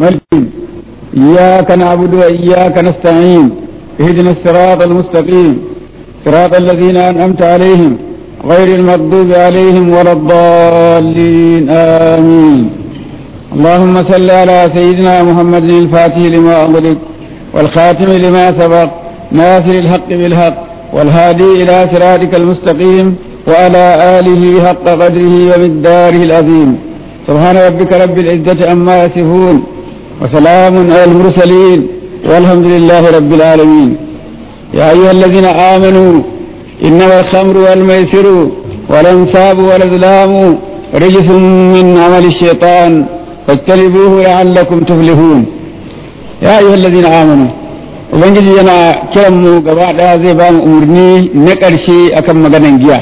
ملك إياك نعبد وإياك نستعين اهدنا الصراط المستقيم صراط الذين أنعمت عليهم غير المغضوب عليهم ولا الضالين آمين اللهم صل على سيدنا محمد الفاتح لما أغلق والخاتم لما سبق ناصر الحق بالحق والهادي إلى صراطك المستقيم وعلى آله حق قدره ومقداره العظيم سبحان ربك رب العزة عما يصفون وسلام على المرسلين والحمد لله رب العالمين يا أيها الذين آمنوا إنما الخمر والميسر والأنصاب والأزلام رجس من عمل الشيطان فاجتنبوه لعلكم تفلحون يا أيها الذين آمنوا Ubangiji yana kiran mu gaba ɗaya zai ba mu umarni na ƙarshe akan maganan giya.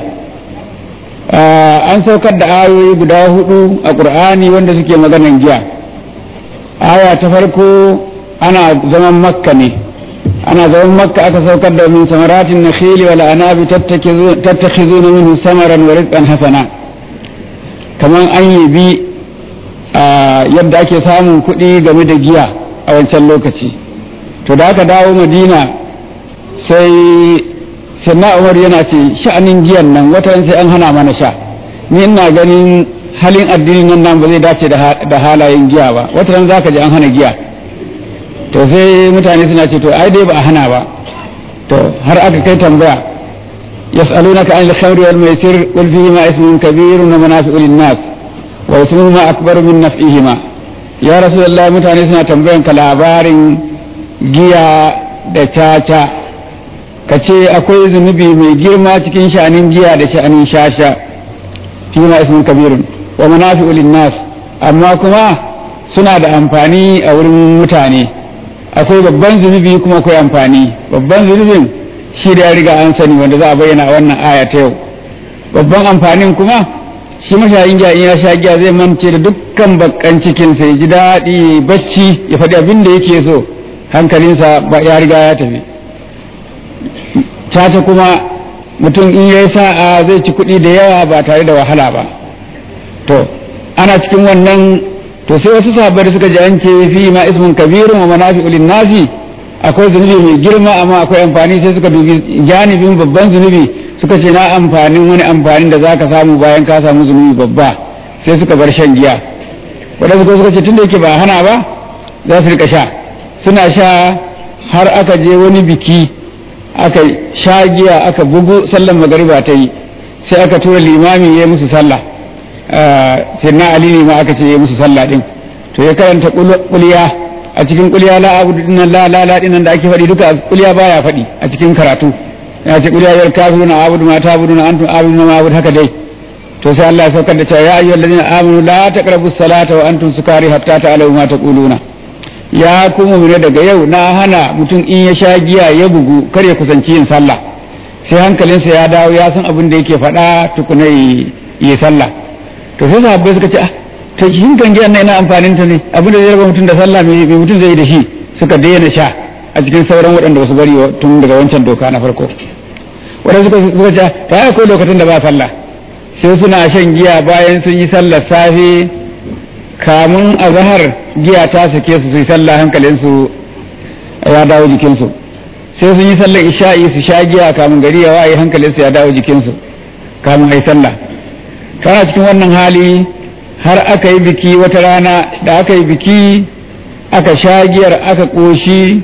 An saukar da ayoyi guda hudu a ƙur'ani wanda suke maganan giya. Aya ta farko ana zaman makka ne, ana zaman makka aka saukar da min samaratin na khili wal anabi tattakhizuna minhu samaran wa rizqan hasana. Kaman an yi bi yadda ake samun kuɗi game da giya a wancan lokaci. to da aka dawo madina sai sanna umar yana ce sha'anin giyan nan watan sai an hana mana sha ni ina ganin halin addinin nan nan ba zai dace da halayen giya ba watan za ka ji an hana giya to sai mutane suna ce to ai dai ba a hana ba to har aka kai tambaya yas'alunaka anil khamri wal maisir qul fihi ma ismun kabirun wa manafi'u lin-nas wa ismuhuma akbaru min naf'ihima ya rasulullah mutane suna tambayan ka labarin giya da caca ka ce akwai zunubi mai girma cikin sha'anin giya da sha'anin shasha fi ma ismin kabirun wa manafi'u linnas amma kuma suna da amfani a wurin mutane akwai babban zunubi kuma akwai amfani babban zunubin shi da ya riga an sani wanda za a bayyana a wannan aya ta yau babban amfanin kuma shi mashayin giya in ya sha giya zai mance da dukkan bakkan cikinsa ya ji daɗi bacci ya faɗi abin da yake so hankalinsa ba ya riga ya tafi tata kuma mutum in yayi sa'a zai ci kuɗi da yawa ba tare da wahala ba to ana cikin wannan to sai wasu sahabbai da suka ji an ce fi ma ismun kabirun wa manafi'u nasi akwai zunubi mai girma amma akwai amfani sai suka dubi janibin babban zunubi suka ce na amfanin wani amfanin da zaka samu bayan ka samu zunubi babba sai suka bar shan giya wadanda suka ce tunda yake ba hana ba za su rika sha suna sha har aka je wani biki aka sha giya aka bugu sallan magariba ta yi sai aka tura limami ya musu sallah sai na ali ne ma aka ce ya musu sallah din to ya karanta kuliya a cikin kuliya la abudu dinnan la la la dinnan da ake faɗi duka kuliya baya faɗi a cikin karatu ya ce kuliya yar kafiruna abudu ma ta'buduna antum abuduna ma abudu haka dai to sai Allah ya saukar da cewa ya ayyuhallazina amanu la taqrabus salata wa antum sukari hatta ta'lamu ma taquluna ya kuma mune daga yau na hana mutum in ya sha giya ya bugu kar ya kusanci yin sallah sai hankalinsa ya dawo ya san abin da yake faɗa tukuna yi sallah to sai sahabbai suka ce ah to shin kan giyan nan ina amfanin ta ne abin da zai raba mutum da sallah me mutum zai yi da shi suka daina sha a cikin sauran waɗanda wasu bari tun daga wancan doka na farko waɗanda suka suka ce ta akwai lokacin da ba sallah sai suna shan giya bayan sun yi sallar safe kamun azhar giya ta sake su su yi sallah hankalinsu ya dawo jikinsu sai sun yi sallar isha'i su sha giya kamun gari ya waye hankalinsu ya dawo jikinsu kamun ai sallah kana cikin wannan hali har aka yi biki wata rana da aka yi biki aka sha giyar aka ƙoshi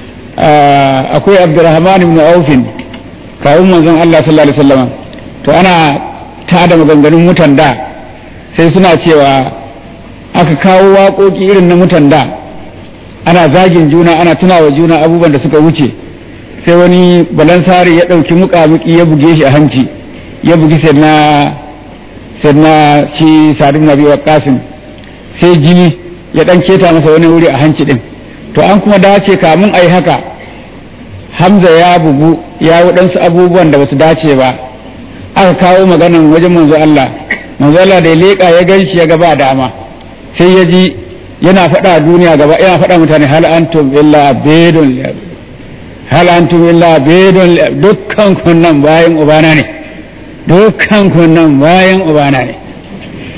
akwai abdurrahman ibn aufin kawun manzon Allah sallallahu alaihi wasallam to ana tada maganganun mutan da sai suna cewa aka kawo waƙoƙi irin na mutan da ana zagin juna ana tunawa juna abubuwan da suka wuce sai wani balansari ya ɗauki muƙamuƙi ya buge shi a hanci ya bugi sai na sai na shi sadu na biyu kasin sai jini ya ɗan keta masa wani wuri a hanci ɗin to an kuma dace kamun a yi haka hamza ya bugu ya waɗansu abubuwan da basu dace ba aka kawo maganan wajen manzo Allah manzo Allah da ya leƙa ya gan shi ya gaba dama sai ya ji yana faɗa duniya gaba yana faɗa mutane hal antum illa bedon hal antum illa bedon dukkan kunnan bayan ubana ne dukkan kunnan bayan ubana ne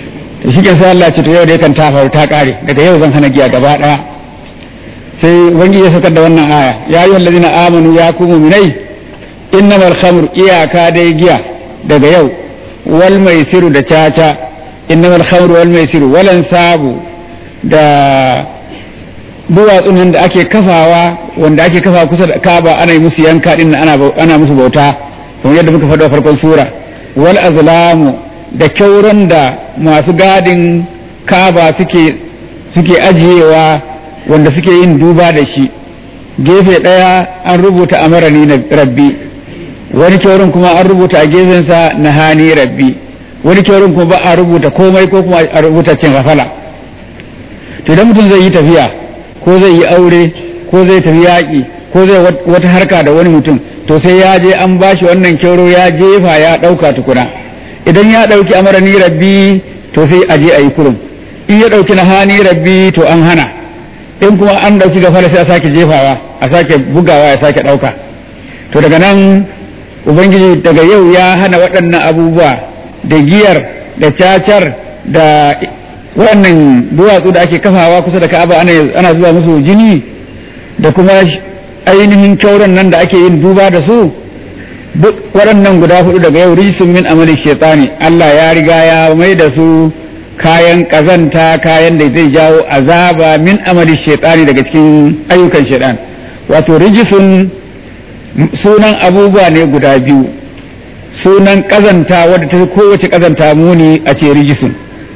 to shi sai Allah ce to yau da yakan ta faru ta kare daga yau zan hana giya gaba daya sai wani ya saukar da wannan aya ya yi wallazina amanu ya ku mu'minai innamal khamr iyaka dai giya daga yau wal maisiru da caca innamal khamr wal maisiru walan sabu da duwatsun nan da ake kafawa wanda ake kafa kusa da kaba ana yi musu yanka din ana ana musu bauta kamar yadda muka faɗa a farkon sura wal azlamu da kyauran da masu gadin kaba suke suke ajiyewa wanda suke yin duba da shi gefe ɗaya an rubuta amarani na rabbi wani kyaurin kuma an rubuta a gefensa na hani rabbi wani kyaurin kuma ba a rubuta komai ko kuma a rubuta cin rafala to idan mutum zai yi tafiya ko zai yi aure ko zai tafi yaƙi ko zai wata harka da wani mutum to sai ya je an bashi wannan kyauro ya jefa ya ɗauka tukuna idan ya ɗauki amarani rabbi to sai a je a yi kurum in ya ɗauki na hani rabbi to an hana in kuma an ɗauki gafara sai a sake jefawa a sake bugawa ya sake ɗauka to daga nan ubangiji daga yau ya hana waɗannan abubuwa da giyar da cacar da waɗannan duwatsu da ake kafawa kusa da ka'aba ana zuwa musu jini da kuma ainihin kyauran nan da ake yin duba da su duk waɗannan guda hudu daga yau risun min amali shaitani Allah ya riga ya mai da su kayan ƙazanta kayan da zai jawo azaba min amali shaitani daga cikin ayyukan shaitan wato rijisun sunan abubuwa ne guda biyu sunan ƙazanta wadda ta kowace ƙazanta muni a ce rijisun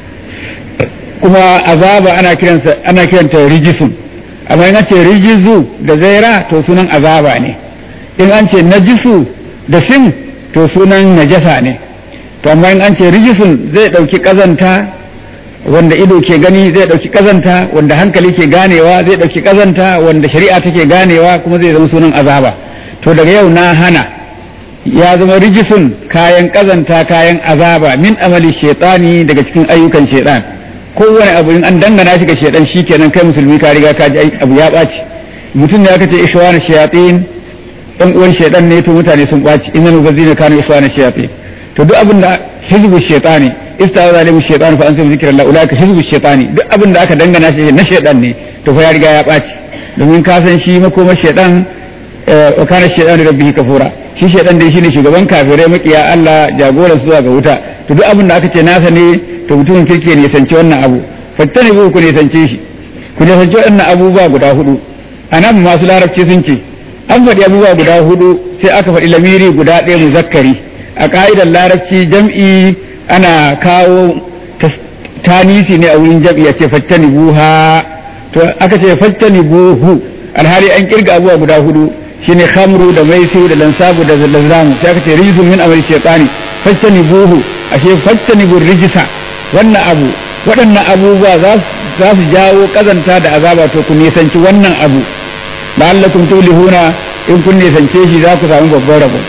kuma azaba ana kiransa ana kiranta rijisun amma in an ce rijizu da zaira to sunan azaba ne in an ce najisu da sin to sunan najasa ne to amma in an ce rijisun zai ɗauki ƙazanta wanda ido ke gani zai ɗauki ƙazanta wanda hankali ke ganewa zai ɗauki ƙazanta wanda shari'a take ganewa kuma zai zama sunan azaba to daga yau na hana ya zama rijisun kayan ƙazanta kayan azaba min amali shaitani daga cikin ayyukan shaitan kowane abu in an dangana shi ga shaitan shikenan kai musulmi ka riga ka ji abu ya ɓaci mutum ne aka ce ishwana shayatin ɗan uwan shaitan ne to mutane sun ɓaci innal mubazzina kanu ishwana shayatin to duk abin da hizbu shaitani istawa zalimu shaitan fa antum zikrillah ulaka hizbu shaitani duk abin da aka dangana shi na shaitan ne to fa ya riga ya ɓaci domin ka san shi makoma shaitan wa kana shaitan rabbihi kafura shi shaitan dai shine shugaban kafirai makiya Allah jagoran su zuwa ga wuta to duk abin da aka ce nasa ne to mutumin kirki ne sanci wannan abu fattani ku ne sance shi ku ne sanci wannan abubuwa guda hudu anan masu larabci sun ce an faɗi abubuwa guda hudu sai aka faɗi lamiri guda ɗaya muzakkari a ka'idar larabci jam'i ana kawo tanisi ne a wurin jam'i a ce fattani buha to aka ce fattani buhu alhali an kirga abubuwa guda hudu shine khamru da maisu da lansabu da lazamu sai aka ce rizun min amri shaytani fattani buhu ashe fattani bur rijisa wannan abu waɗannan abubuwa za su jawo kazanta da azaba to ku nisanci wannan abu la'allakum tulihuna in kun nisance shi za ku samu babban rabo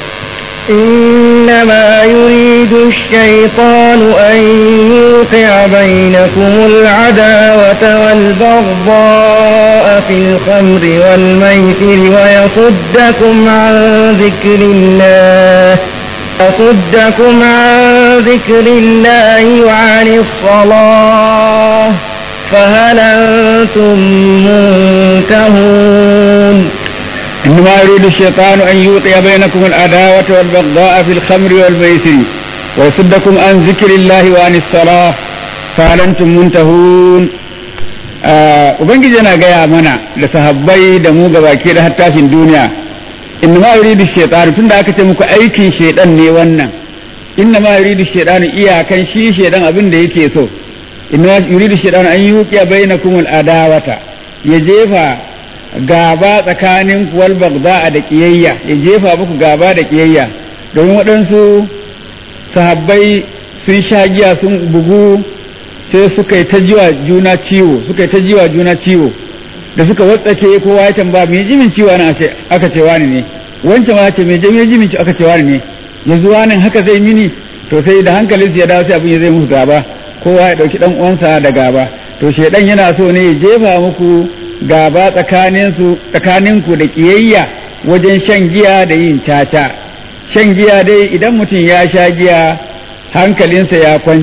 إنما يريد الشيطان أن يوقع بينكم العداوة والبغضاء في الخمر والميسر ويصدكم عن ذكر الله يصدكم عن ذكر الله وعن الصلاة فهل أنتم منتهون إنما يريد الشيطان أن يوقع بينكم العداوة والبغضاء في الخمر والميسر ويصدكم عن ذكر الله وعن الصلاة فهل أنتم منتهون Ubangiji yana gaya mana da sahabbai da mu gabaki da hattashin duniya inna ma yuridu shaytan tunda aka ce muku aikin shaydan ne wannan inna ma yuridu shaytan iyakan shi shaydan abin da yake so inna ma yuridu shaytan an yuqiya bainakum al adawata ya jefa gaba tsakanin wal bagda da kiyayya ya jefa muku gaba da kiyayya domin waɗansu sahabbai sun sha giya sun bugu sai suka yi ta jiwa juna ciwo suka yi ta jiwa juna ciwo da suka watsake kowa ya tambaya me jimin ciwo nan aka ce wani ne wancan ma ce me jimin ciwo aka ce wani ne yanzu wani haka zai mini to sai da hankalin ya dawo sai abin ya zai musu gaba kowa ya dauki dan uwansa da gaba to shedan yana so ne ya jefa muku gaba tsakaninsu tsakaninku da kiyayya wajen shan giya da yin caca shan giya dai idan mutum ya sha giya hankalinsa ya kwance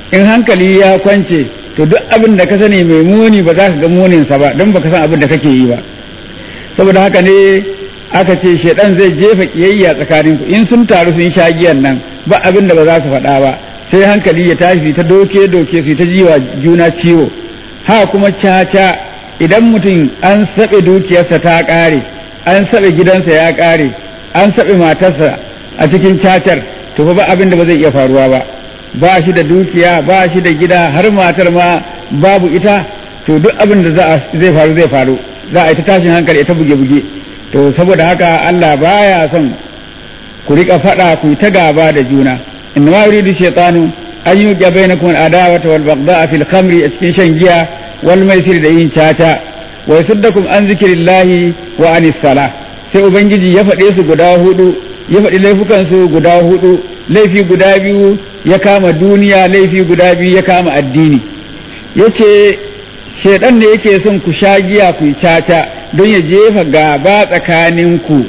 in hankali ya kwance to duk abin da ka sani mai muni ba za ka ga muninsa ba don baka san abin da kake yi ba saboda haka ne aka ce shaidan zai jefa kiyayya tsakanin ku in sun taru sun sha giyan nan ba abin da ba za su faɗa ba sai hankali ya tashi ta doke doke su ta jiwa juna ciwo ha kuma caca idan mutum an saɓe dukiyarsa ta ƙare an saɓe gidansa ya ƙare an saɓe matarsa a cikin cacar to ba abin da ba zai iya faruwa ba ba shi da dukiya ba shi da gida har matar ma babu ita to duk abin da zai faru zai faru za a yi ta tashin hankali ta buge-buge to saboda haka Allah baya son ku rika faɗa ku ta gaba da juna inna ma yuridu shaytanu an yuqa bainakum adawata wal baghdha fil khamri a cikin shan giya wal maisir da yin caca wa yasuddakum an zikrillahi wa anis sala sai ubangiji ya faɗe su guda hudu ya faɗi laifukan su guda hudu laifi guda biyu ya kama duniya laifi guda biyu ya kama addini yace shaidan ne yake son ku sha giya ku yi caca don ya jefa gaba tsakaninku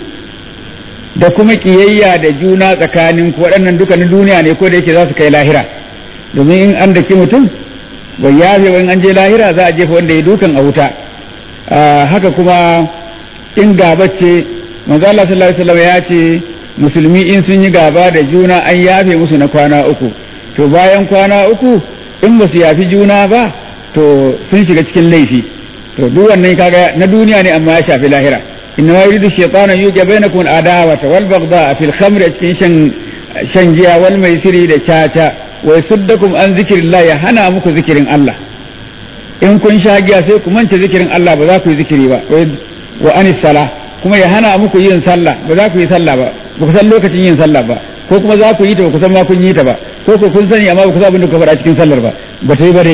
da kuma kiyayya da juna tsakaninku waɗannan duka na duniya ne ko da yake za su kai lahira domin in an daki mutum bai yafe in an je lahira za a jefa wanda ya dukan a wuta haka kuma in gaba ce manzo Allah sallallahu alaihi wasallam ya ce musulmi in sun yi gaba da juna an yafe musu na kwana uku to bayan kwana uku in ba su yafi juna ba to sun shiga cikin laifi to duk wannan kaga na duniya ne amma ya shafi lahira inna ma yuridu shaytanu yuqa bainakum adawata wal baghdha fil khamri cikin shan shan giya wal maisiri da caca wa yasuddakum an zikrillah ya hana muku zikirin Allah in kun sha giya sai ku mance zikirin Allah ba za ku yi zikiri ba wa anis sala kuma ya hana muku yin sallah ba za ku yi sallah ba ba ku san lokacin yin sallah ba ko kuma za ku yi ta ba ku san ma kun yi ta ba ko ko kun sani amma ba ku san abin da ku faɗa cikin sallar ba ba ta yi ba dai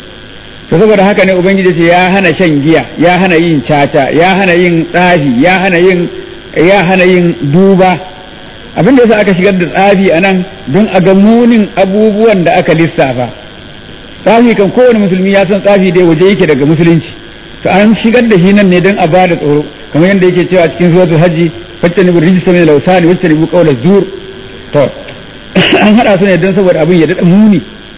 to saboda haka ne ubangiji ce ya hana shan giya ya hana yin caca ya hana yin tsafi ya hana yin ya hana yin duba abin da yasa aka shigar da tsafi a nan don a ga munin abubuwan da aka lissafa tsafi kan kowane musulmi ya san tsafi dai waje yake daga musulunci to an shigar da shi nan ne don a bada tsoro kamar yadda yake cewa cikin suratul hajji wacce ne rijista min lausani wacce ne qawla zur to an hada su ne don saboda abin ya dada muni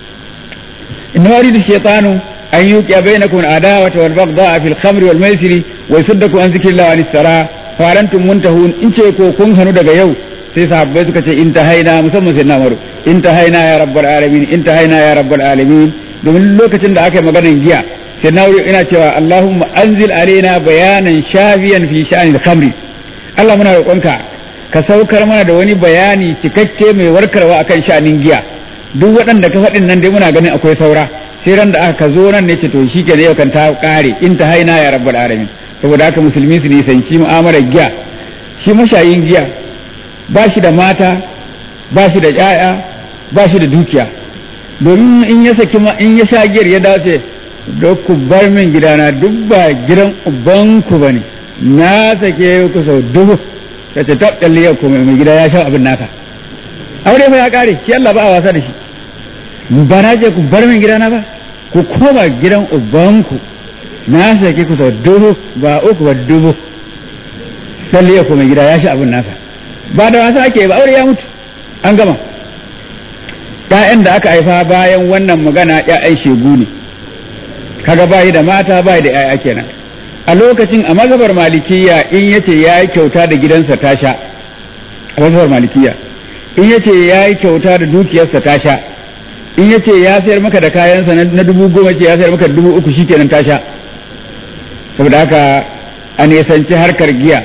inna yuridu shaytanu أن يوقع بينكم العداوة والبغضاء في الخمر والميسر ويصدكم عن ذكر الله وعن الصلاة فأنتم منتهون إن شيكو كن هنو دقا يو sai sahabbai suka ce in haina musamman sai na maru in haina ya rabbal alamin in haina ya rabbal alamin domin lokacin da aka yi maganar giya sai na wuri ina cewa Allahumma anzil alaina bayanan shafiyan fi sha'anil khamri Allah muna roƙonka ka saukar mana da wani bayani cikakke mai warkarwa akan sha'anin giya duk waɗanda ka faɗin nan dai muna ganin akwai saura sai ran da aka zo nan ne ce to shi ke yau kan ta kare in ta haina ya rabbal alamin saboda haka musulmi su nisanci mu'amalar giya shi mashayin giya ba shi da mata ba shi da ƴaƴa ba shi da dukiya domin in ya saki in ya sha giyar ya dace da ku bar min gidana duk ba gidan ubanku bane na sake ku sau dubu ta ce ta kalli yau ko mai gida ya sha abin naka aure fa ya kare shi Allah ba a wasa da shi ba na je ku bar min gidana ba ku koma gidan ubanku na sake ku sau dubu ba uku ba dubu salli ya koma gida ya sha abin nasa ba da wasa ake ba aure ya mutu an gama ƴaƴan da aka haifa bayan wannan magana ƴaƴan shegu ne kaga bayi da mata bayi da ƴaƴa kenan a lokacin a mazhabar malikiya in yace ya yi kyauta da gidansa ta sha a mazhabar malikiya in yace ya yi kyauta da dukiyarsa ta sha in yace ya sayar maka da kayansa na dubu goma ce ya sayar maka da dubu uku shikenan ta sha saboda haka a nisanci harkar giya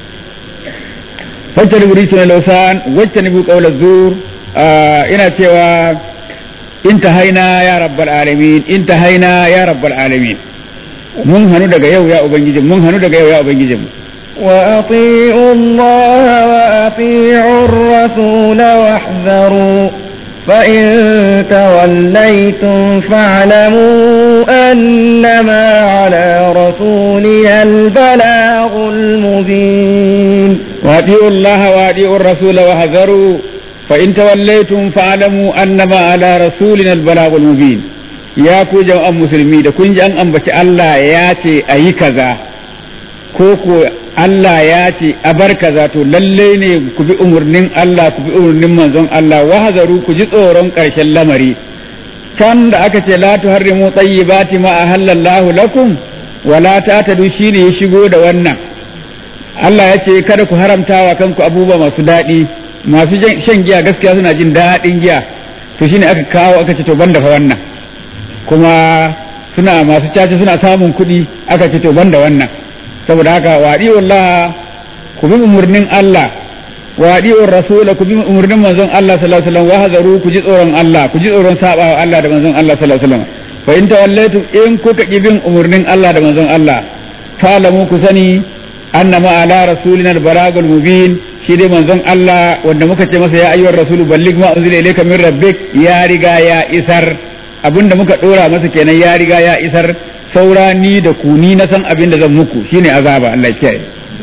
wacce ni buri na lausan wacce ni bu kaula zur ina cewa in ta haina ya rabbal alamin in ta haina ya rabbal alamin mun hannu daga yau ya ubangiji mun hannu daga yau ya ubangiji mu وأطيعوا الله وأطيعوا الرسول واحذروا فإن توليتم فاعلموا أنما على رسولنا البلاغ المبين وأطيعوا الله وأطيعوا الرسول واحذروا فإن توليتم فاعلموا أنما على رسولنا البلاغ المبين ya ku jama'an musulmi da kun ji an ambaci Allah ya ce a yi kaza ko ko Allah ya ce a bar kaza to lalle ne ku bi umarnin Allah ku bi umarnin manzon Allah wahazaru ku ji tsoron ƙarshen lamari can da aka ce la tuharrimu tayyibati ma ahallallahu lakum wala tatadu shine ya shigo da wannan Allah ya ce kada ku haramta wa kanku abubuwa masu daɗi masu shan giya gaskiya suna jin daɗin giya to shine aka kawo aka ce to banda fa wannan kuma suna masu caca suna samun kuɗi aka ce to banda wannan saboda haka waɗi wallah ku bi umurnin Allah waɗi rasula ku bi umurnin manzon Allah sallallahu alaihi wasallam wa hazaru ku ji tsoron Allah ku ji tsoron sabawa Allah da manzon Allah sallallahu alaihi wasallam fa in tawallaitu in kuka ki bin umurnin Allah da manzon Allah fa'lamu ku sani annama ala rasulina al-balagul mubin shi dai manzon Allah wanda muka ce masa ya ayyuhar rasulu balligh ma unzila ilayka min rabbik ya riga ya isar abinda muka dora masa kenan ya riga ya isar saura ni da ku ni na san abin da zan muku shine azaba Allah ya kiyaye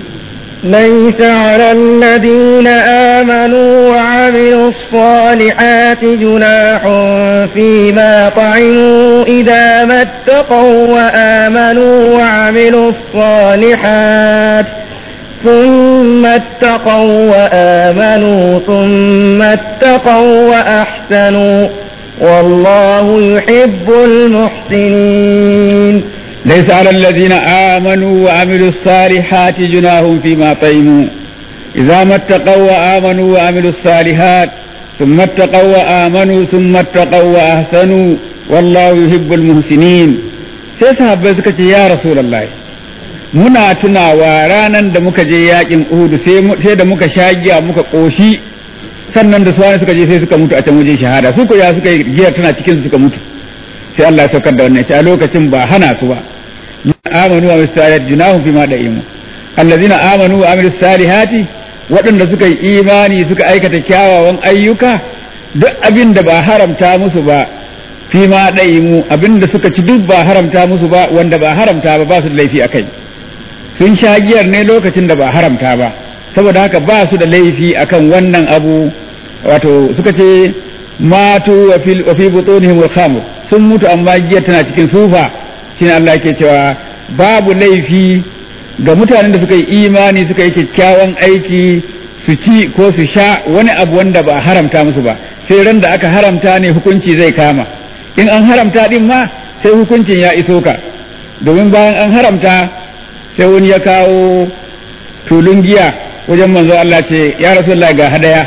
ليس على الذين آمنوا وعملوا الصالحات جناح فيما طعموا إذا ما اتقوا وآمنوا وعملوا الصالحات ثم اتقوا وآمنوا ثم اتقوا وأحسنوا والله يحب المحسنين ليس على الذين آمنوا وعملوا الصالحات جناح فيما طيموا إذا ما اتقوا وآمنوا وعملوا الصالحات ثم اتقوا وآمنوا ثم اتقوا وأحسنوا والله يحب المحسنين sai sahabbai suka ce ya rasulullahi muna tunawa ranan da muka je yakin Uhud sai da muka sha giya muka koshi sannan da suwani suka je sai suka mutu a can wajen shahada su ko ya suka yi giyar tana cikin su suka mutu sai Allah ya saukar da wannan a lokacin ba hana su ba amanu wa misalat junahum fi ma da'imu allazina amanu wa amilus salihati waɗanda suka yi imani suka aikata kyawawan ayyuka duk abin da ba haramta musu ba fi ma da'imu abin da suka ci duk ba haramta musu ba wanda ba haramta ba ba su da laifi akai sun sha giyar ne lokacin da ba haramta ba saboda haka ba su da laifi akan wannan abu wato suka ce matu wa fi butunihim al-khamr sun mutu amma giyar tana cikin sufa shine Allah yake cewa babu laifi ga mutanen da suka yi imani suka yi kyakkyawan aiki su ci ko su sha wani abu wanda ba haramta musu ba sai ran da aka haramta ne hukunci zai kama in an haramta din ma sai hukuncin ya iso ka domin bayan an haramta sai wani ya kawo tulun giya wajen manzo Allah ce ya rasulullah ga hadaya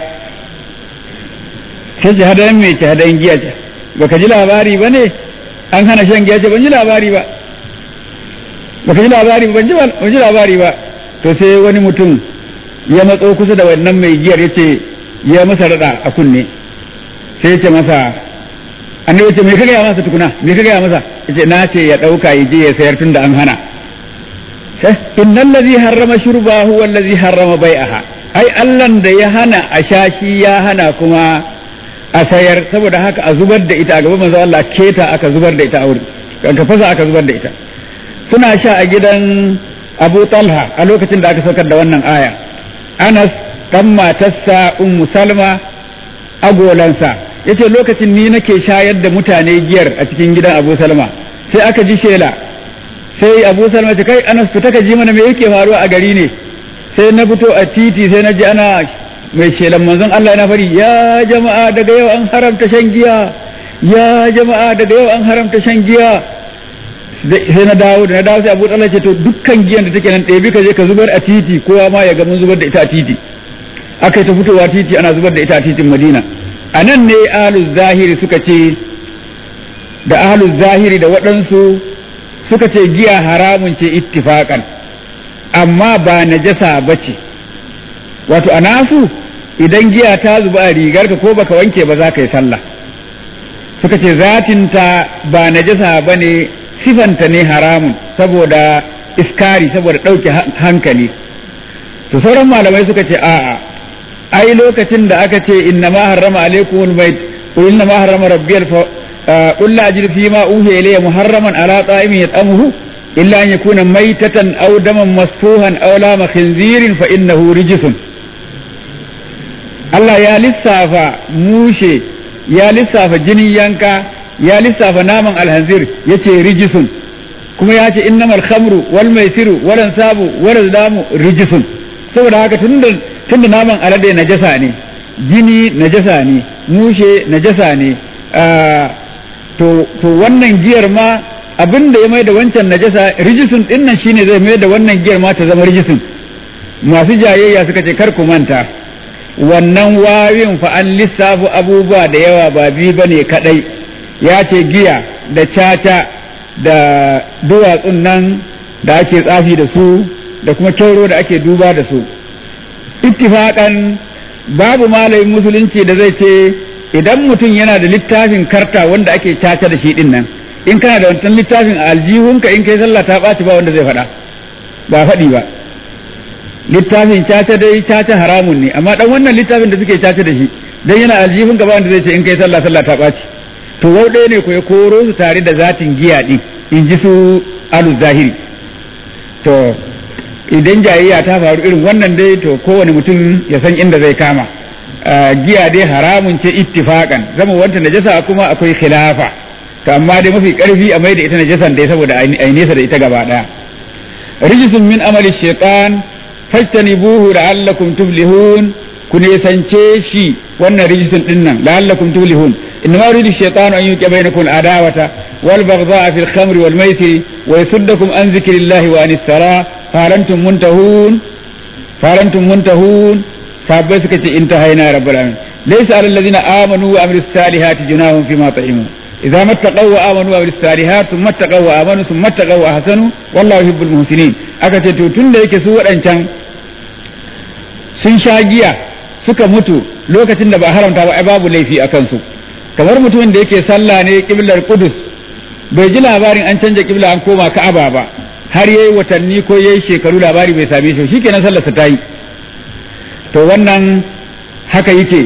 sai ce hadayan me ce hadayan giya ce baka ji labari ba ne an hana shan giya ce ban ji labari ba baka ji labari ban ji ban ji labari ba to sai wani mutum ya matso kusa da wannan mai giyar ya ce ya masa rada a kunne sai ya ce masa annabi ce me ka gaya masa tukuna me ka gaya masa yace na ce ya dauka ya je ya sayar tunda an hana innal ladhi harrama shurba huwa alladhi harrama bai'aha ai allan da ya hana a shashi ya hana kuma a sayar saboda haka a zubar da ita a gaban manzo Allah keta aka zubar da ita a wuri ka fasa aka zubar da ita suna sha a gidan Abu Talha a lokacin da aka saukar da wannan aya Anas dan matarsa Ummu Salma agolansa yace lokacin ni nake shayar da mutane giyar a cikin gidan Abu Salma sai aka ji shela sai Abu Salma ce kai Anas fita ka ji mana me yake faruwa a gari ne sai na fito a titi sai na ji ana mai shelan manzon Allah yana fari ya jama'a daga yau an haramta shan giya ya jama'a daga yau an haramta shan giya sai na dawo da na dawo sai Abu Talha ce to dukkan giyan da take nan ɗebi ka je ka zubar a titi kowa ma ya ga mun zubar da ita a titi aka yi ta fitowa titi ana zubar da ita a titin Madina a nan ne ahlus zahiri suka ce da ahlus zahiri da waɗansu suka ce giya haramun ce ittifakan amma ba najasa bace wato a nasu idan giya ta zuba a rigarka ko baka wanke ba za ka yi sallah suka ce zatinta ba najasa ba ne sifanta ne haramun saboda iskari saboda ɗauke hankali to sauran malamai suka ce a'a ai lokacin da aka ce inna ma harrama alaikumul bait qul inna ma harrama rabbiyal fa qul la ajidu fi ma uhiya ilayya muharraman ala ta'imin yat'amuhu illa an yakuna maytatan aw daman masfuhan aw lama khinzirin fa innahu rijsun Allah ya lissafa mushe ya lissafa jinin yanka ya lissafa naman alhanzir ya ce rijisun kuma ya ce innamal khamru wal maisiru wal ansabu wal azlamu rijisun saboda haka tunda tunda naman alade najasa ne jini najasa ne mushe najasa ne to to wannan giyar ma abin da ya mai da wancan najasa rijisun din nan shine zai mai da wannan giyar ma ta zama rijisun masu jayayya suka ce kar ku manta wannan wawin fa an lissafi abubuwa da yawa ba bi bane kadai ya ce giya da caca da duwatsun nan da ake tsafi da su da kuma kyauro da ake duba da su ittifaƙan babu malamin musulunci da zai ce idan mutum yana da littafin karta wanda ake caca da shi din nan in kana da wancan littafin a aljihunka in kai sallah ta ɓaci ba wanda zai faɗa ba faɗi ba littafin caca dai caca haramun ne amma dan wannan littafin da suke caca da shi dan yana aljihunka ba wanda zai ce in kai sallah sallah ta ɓaci to wau ɗaya ne ko ya koro su tare da zatin giya ɗin in ji su alu zahiri to idan jayayya ta faru irin wannan dai to kowane mutum ya san inda zai kama giya dai haramun ce ittifakan zama wanta najasa kuma akwai khilafa to amma dai mafi karfi a maida ita najasan dai saboda ai nesa da ita gaba daya rijisun min amali shaitan fajtanibuhu la'allakum tuflihun ku nesance shi wannan rijisun dinnan la'allakum tuflihun إنما يريد الشيطان أن يوقع بينكم العداوة والبغضاء في الخمر والميسر ويصدكم عن ذكر الله وعن الصلاة فهل أنتم منتهون فهل أنتم منتهون sahabbai suka ce intahaina rabbul alamin laysa alal ladina amanu wa amilus salihati junahum fima ta'imu idza mattaqaw wa amanu wa amilus salihati thumma mattaqaw wa amanu thumma mattaqaw wa ahsanu wallahu yuhibbul muhsinin aka ce to tunda yake su wadancan sun sha giya suka mutu lokacin da ba haramta ba ai babu laifi a kansu kamar mutumin da yake sallah ne kiblar kudus bai ji labarin an canja kibla an koma ka'aba ba har yayi watanni ko yayi shekaru labari bai same shi shikenan sallarsa ta yi to wannan haka yake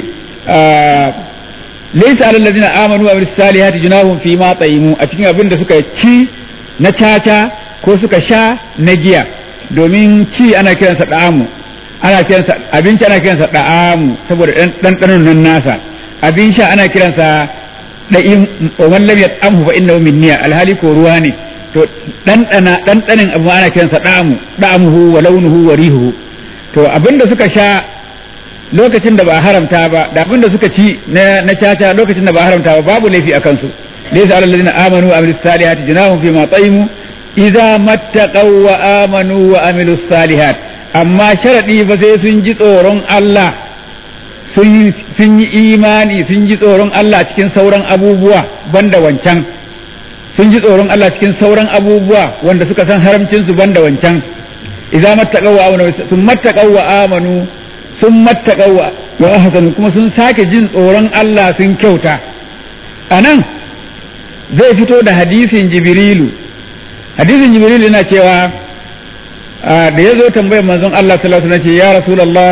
laysa alal ladina amanu wa amilus salihati junahum fi ma tayimu a cikin abin da suka ci na caca ko suka sha na giya domin ci ana kiransa da'amu ana kiransa abinci ana kiransa da'amu saboda ɗanɗanon nan nasa abin sha ana kiransa da'im wa man lam yat'amhu fa innahu minniya alhali ko ruwa ne to ɗanɗana ɗanɗanin abu ana kiransa da'amu da'amuhu wa launuhu wa rihuhu to abin da suka sha lokacin da ba haramta ba da abin da suka ci na na caca lokacin da ba haramta ba babu laifi a kansu laysa alal ladina amanu wa amilus salihati junahum fi ma ta'imu idza mattaqaw wa amanu wa amilus salihat amma sharadi ba sai sun ji tsoron Allah sun sun yi imani sun ji tsoron Allah cikin sauran abubuwa banda wancan sun ji tsoron Allah cikin sauran abubuwa wanda suka san haramcin su banda wancan idza mattaqaw wa amanu sun mattaqaw wa amanu sun mattaqaw wa ahsanu kuma sun sake jin tsoron Allah sun kyauta anan zai fito da hadisin jibrilu hadisin jibrilu yana cewa da ya zo tambayar manzon Allah sallallahu alaihi wasallam ce ya rasulullah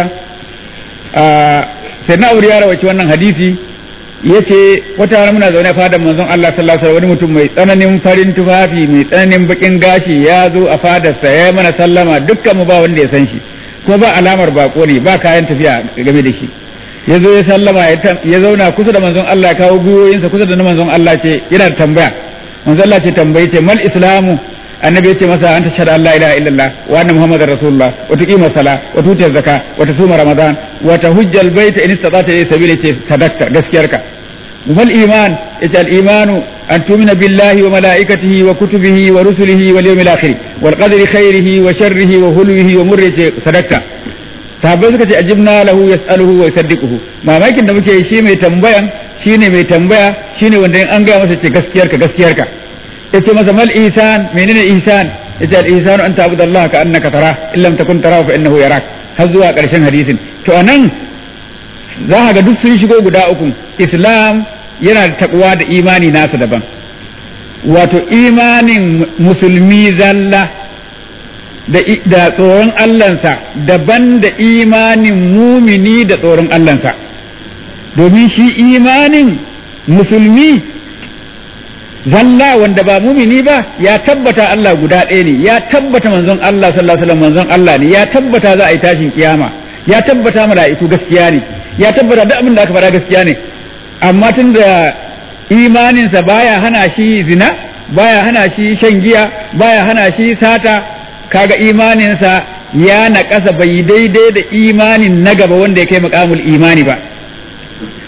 sai na aure ya rawaci wannan hadisi yace wata rana muna zaune a fadar manzon Allah sallallahu alaihi wani mutum mai tsananin farin tufafi mai tsananin bakin gashi ya zo a fadarsa ya mana sallama dukkan mu ba wanda ya san shi ko ba alamar bako ne ba kayan tafiya game da shi ya zo ya sallama ya zauna kusa da manzon Allah ya kawo gwiwoyinsa kusa da na manzon Allah ce yana da tambaya manzon Allah ce tambaye ce mal islamu annabi ya ce masa anta shahada Allah ilaha illallah wa anna muhammadar rasulullah wa tuqima sala wa tuti zakka wa tasuma ramadan wa tahujja albayta in istata ila sabila ce sadaqta gaskiyarka wal iman yace al imanu an tu'mina billahi wa malaikatihi wa kutubihi wa rusulihi wal yawmil akhir wal qadri khairihi wa sharrihi wa hulwihi wa murri ce sadaqta sahabbai suka ce ajibna lahu yas'aluhu wa yusaddiquhu mamakin da muke shi mai tambayan shine mai tambaya shine wanda in an ga masa ce gaskiyarka gaskiyarka yace masa mal ihsan menene ihsan yace al ihsanu an ta'budu Allah ka annaka tara in lam takun tarahu fa innahu yarak har zuwa karshen hadisin to anan za ka ga duk sun shigo guda uku islam yana da takwa da imani nasa daban wato imanin musulmi zalla da da tsoron Allahnsa daban da imanin mumini da tsoron Allahnsa domin shi imanin musulmi zalla wanda ba mumini ba ya tabbata Allah guda ɗaya ne ya tabbata manzon Allah sallallahu alaihi wasallam manzon Allah ne ya tabbata za a yi tashin kiyama ya tabbata mala'iku gaskiya ne ya tabbata duk abin da aka faɗa gaskiya ne amma tun da imaninsa baya hana shi zina baya hana shi shan giya baya hana shi sata kaga imaninsa ya naƙasa bai daidai da imanin na gaba wanda ya kai makamul imani ba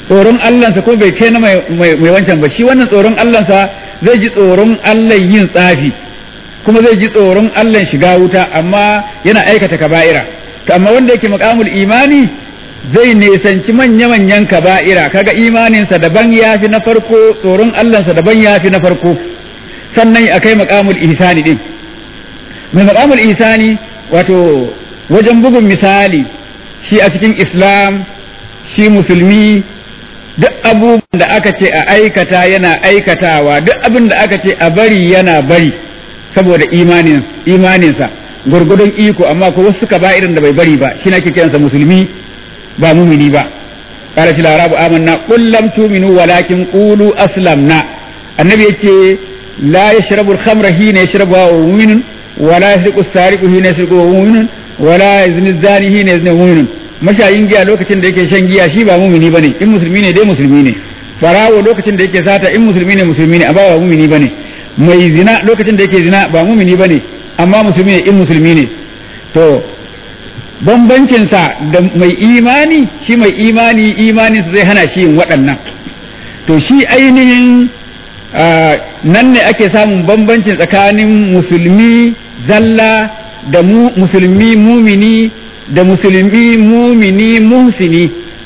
tsoron Allahnsa ko bai kai na mai wancan ba shi wannan tsoron Allahnsa zai ji tsoron Allah yin tsafi kuma zai ji tsoron Allah shiga wuta amma yana aikata kaba'ira to amma wanda yake maqamul imani zai nesanci manya-manyan kaba'ira kaga imaninsa daban yafi na farko tsoron Allahnsa daban yafi na farko sannan akai maqamul ihsani din mai maqamul ihsani wato wajen bugun misali shi a cikin islam shi musulmi duk abubuwan da aka ce a aikata yana aikatawa duk abin da aka ce a bari yana bari saboda imanin imaninsa gurgudun iko amma ko wasu suka ba irin da bai bari ba shi nake kiransa musulmi ba mumini ba qala til arabu amanna qul lam tu'minu walakin qulu aslamna annabi yace la yashrabu al-khamra hina yashrabu wa mu'minun wala yasriqu as-sariqu hina yasriqu wa mu'minun wala yazni az-zani hina yazni mu'minun mashayin giya lokacin da yake shan giya shi ba mumini bane in musulmi ne dai musulmi ne farawo lokacin da yake sata in musulmi ne musulmi ne amma ba mumini bane mai zina lokacin da yake zina ba mumini bane amma musulmi ne in musulmi ne to bambancin sa da mai imani shi mai imani imanin zai hana shi yin waɗannan to shi ainihin nan ne ake samun bambancin tsakanin musulmi zalla da musulmi mumini da musulmi mumini muhsini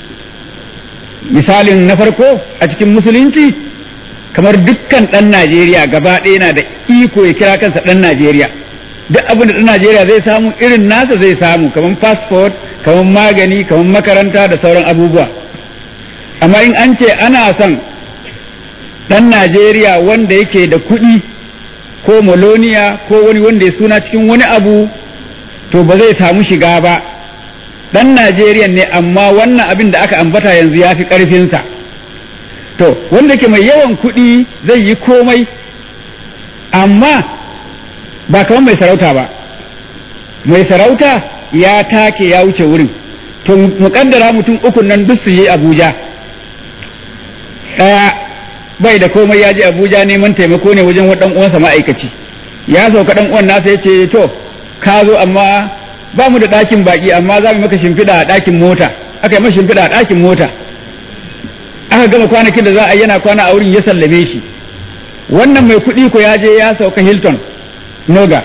misalin na farko a cikin musulunci kamar dukkan ɗan Najeriya gaba ɗaya na da iko ya kira kansa ɗan Najeriya duk abin da ɗan Najeriya zai samu irin nasa zai samu kamar passport kamar magani kamar makaranta da sauran abubuwa amma in an ce ana son ɗan Najeriya wanda yake da kuɗi ko moloniya ko wani wanda ya suna cikin wani abu to ba zai samu shiga ba dan Najeriya ne amma wannan abin da aka ambata yanzu ya fi ƙarfinsa to wanda ke mai yawan kuɗi zai yi komai amma ba kamar mai sarauta ba mai sarauta ya take ya wuce wurin to muƙaddara mutum uku nan duk su yi abuja ɗaya bai da komai ya je abuja neman taimako ne wajen waɗan uwansa ma'aikaci ya sauka ɗan uwan nasa ya ce to ka zo amma ba mu da ɗakin baƙi amma za mu maka shimfiɗa a ɗakin mota aka yi masa shimfiɗa a ɗakin mota aka gama kwanakin da za a yana kwana a wurin ya sallame shi wannan mai kuɗi ko ya je ya sauka Hilton Noga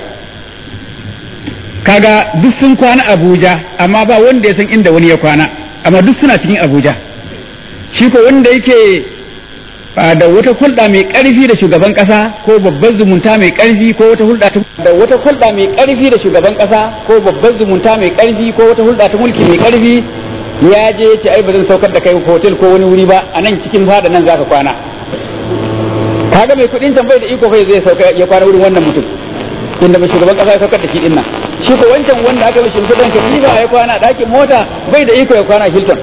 kaga duk sun kwana Abuja amma ba wanda ya san inda wani ya kwana amma duk suna cikin Abuja shi ko wanda yake da wata hulɗa mai ƙarfi da shugaban ƙasa ko babban zumunta mai ƙarfi ko wata hulɗa ta da wata hulɗa mai ƙarfi da shugaban ƙasa ko babban zumunta mai ƙarfi ko wata hulɗa ta mulki mai ƙarfi ya je ce ai ba zan saukar da kai hotel ko wani wuri ba a nan cikin fada nan zaka kwana kaga mai kuɗin can bai da iko kai zai sauka ya kwana wurin wannan mutum inda mai shugaban ƙasa ya saukar da shi din nan shi ko wancan wanda aka mishi kuɗin katifa ya kwana a ɗakin mota bai da iko ya kwana a Hilton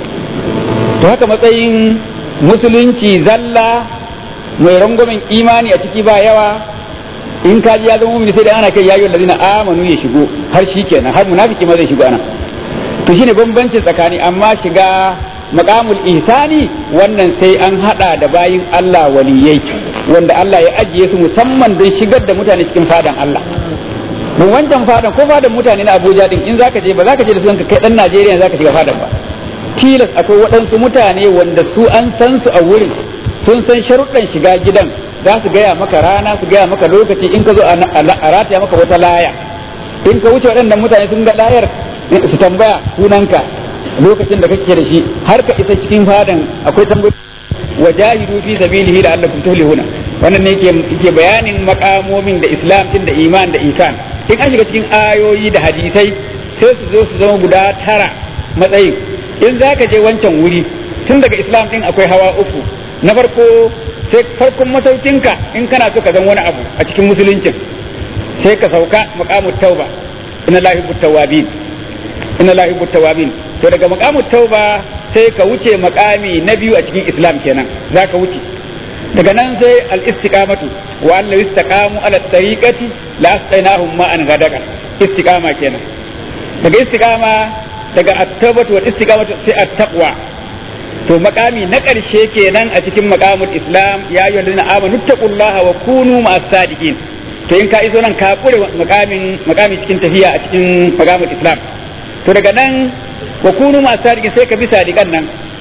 to haka matsayin musulunci zalla mai rangwamen imani a ciki ba yawa in ka ji ya zama mumini sai da ana kai yayin ladina amanu ya shigo har shi kenan har munafiki ma zai shigo ana to shine bambanci tsakani amma shiga maqamul ihsani wannan sai an hada da bayin Allah waliyai wanda Allah ya ajiye su musamman don shigar da mutane cikin fadan Allah mun wancan fadan ko fadan mutane na Abuja din in zaka je ba zaka je da su kai dan Najeriya zaka shiga fadan ba tilas akwai waɗansu mutane wanda su an san su a wurin sun san sharuɗan shiga gidan za su gaya maka rana su gaya maka lokaci in ka zo a rataya maka wata laya in ka wuce waɗannan mutane sun ga layar su tambaya sunanka lokacin da kake da shi har ka isa cikin fadan akwai tambayoyi wajahidu fi sabilihi la'allakum tuflihuna wannan ne yake bayanin makamomin da islam din da iman da isan in an shiga cikin ayoyi da hadisai sai su zo su zama guda tara matsayin in za ka je wancan wuri tun daga islam din akwai hawa uku na farko sai farkon masaukinka in kana so ka zan wani abu a cikin musuluncin sai ka sauka maqamut tauba inna la yuhibbu tawabin inna la yuhibbu tawabin to daga maqamut tauba sai ka wuce maqami na biyu a cikin islam kenan za ka wuce daga nan sai al istiqamatu wa an istaqamu ala tariqati la astainahum ma an gadaka istiqama kenan daga istiqama daga at-tawbatu wal istiqamatu sai at-taqwa to makami na ƙarshe kenan a cikin makamul islam ya yi wanda amanu taqullaha wa kunu ma'as sadiqin to in ka iso nan ka kure makamin makami cikin tafiya a cikin makamul islam to daga nan wa kunu ma'as sadiqin sai ka bi sadiqan nan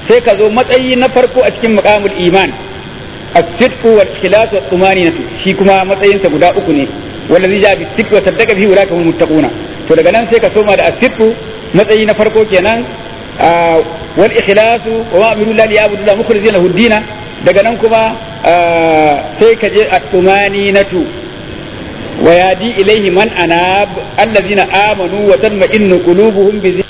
sai ka zo matsayi na farko a cikin maqamul iman as-sidqu wal ikhlas wa tumaninatu shi kuma matsayinsa guda uku ne wallazi ja bi sidqi wa saddaqa bihi ulaka hum muttaquna to daga nan sai ka soma da as-sidqu matsayi na farko kenan wal ikhlasu wa ma amiru lillahi ya'budu la mukhlisina lahu dina daga nan kuma sai ka je at-tumaninatu wa yadi ilayhi man anab allazina amanu wa tatma'innu qulubuhum bi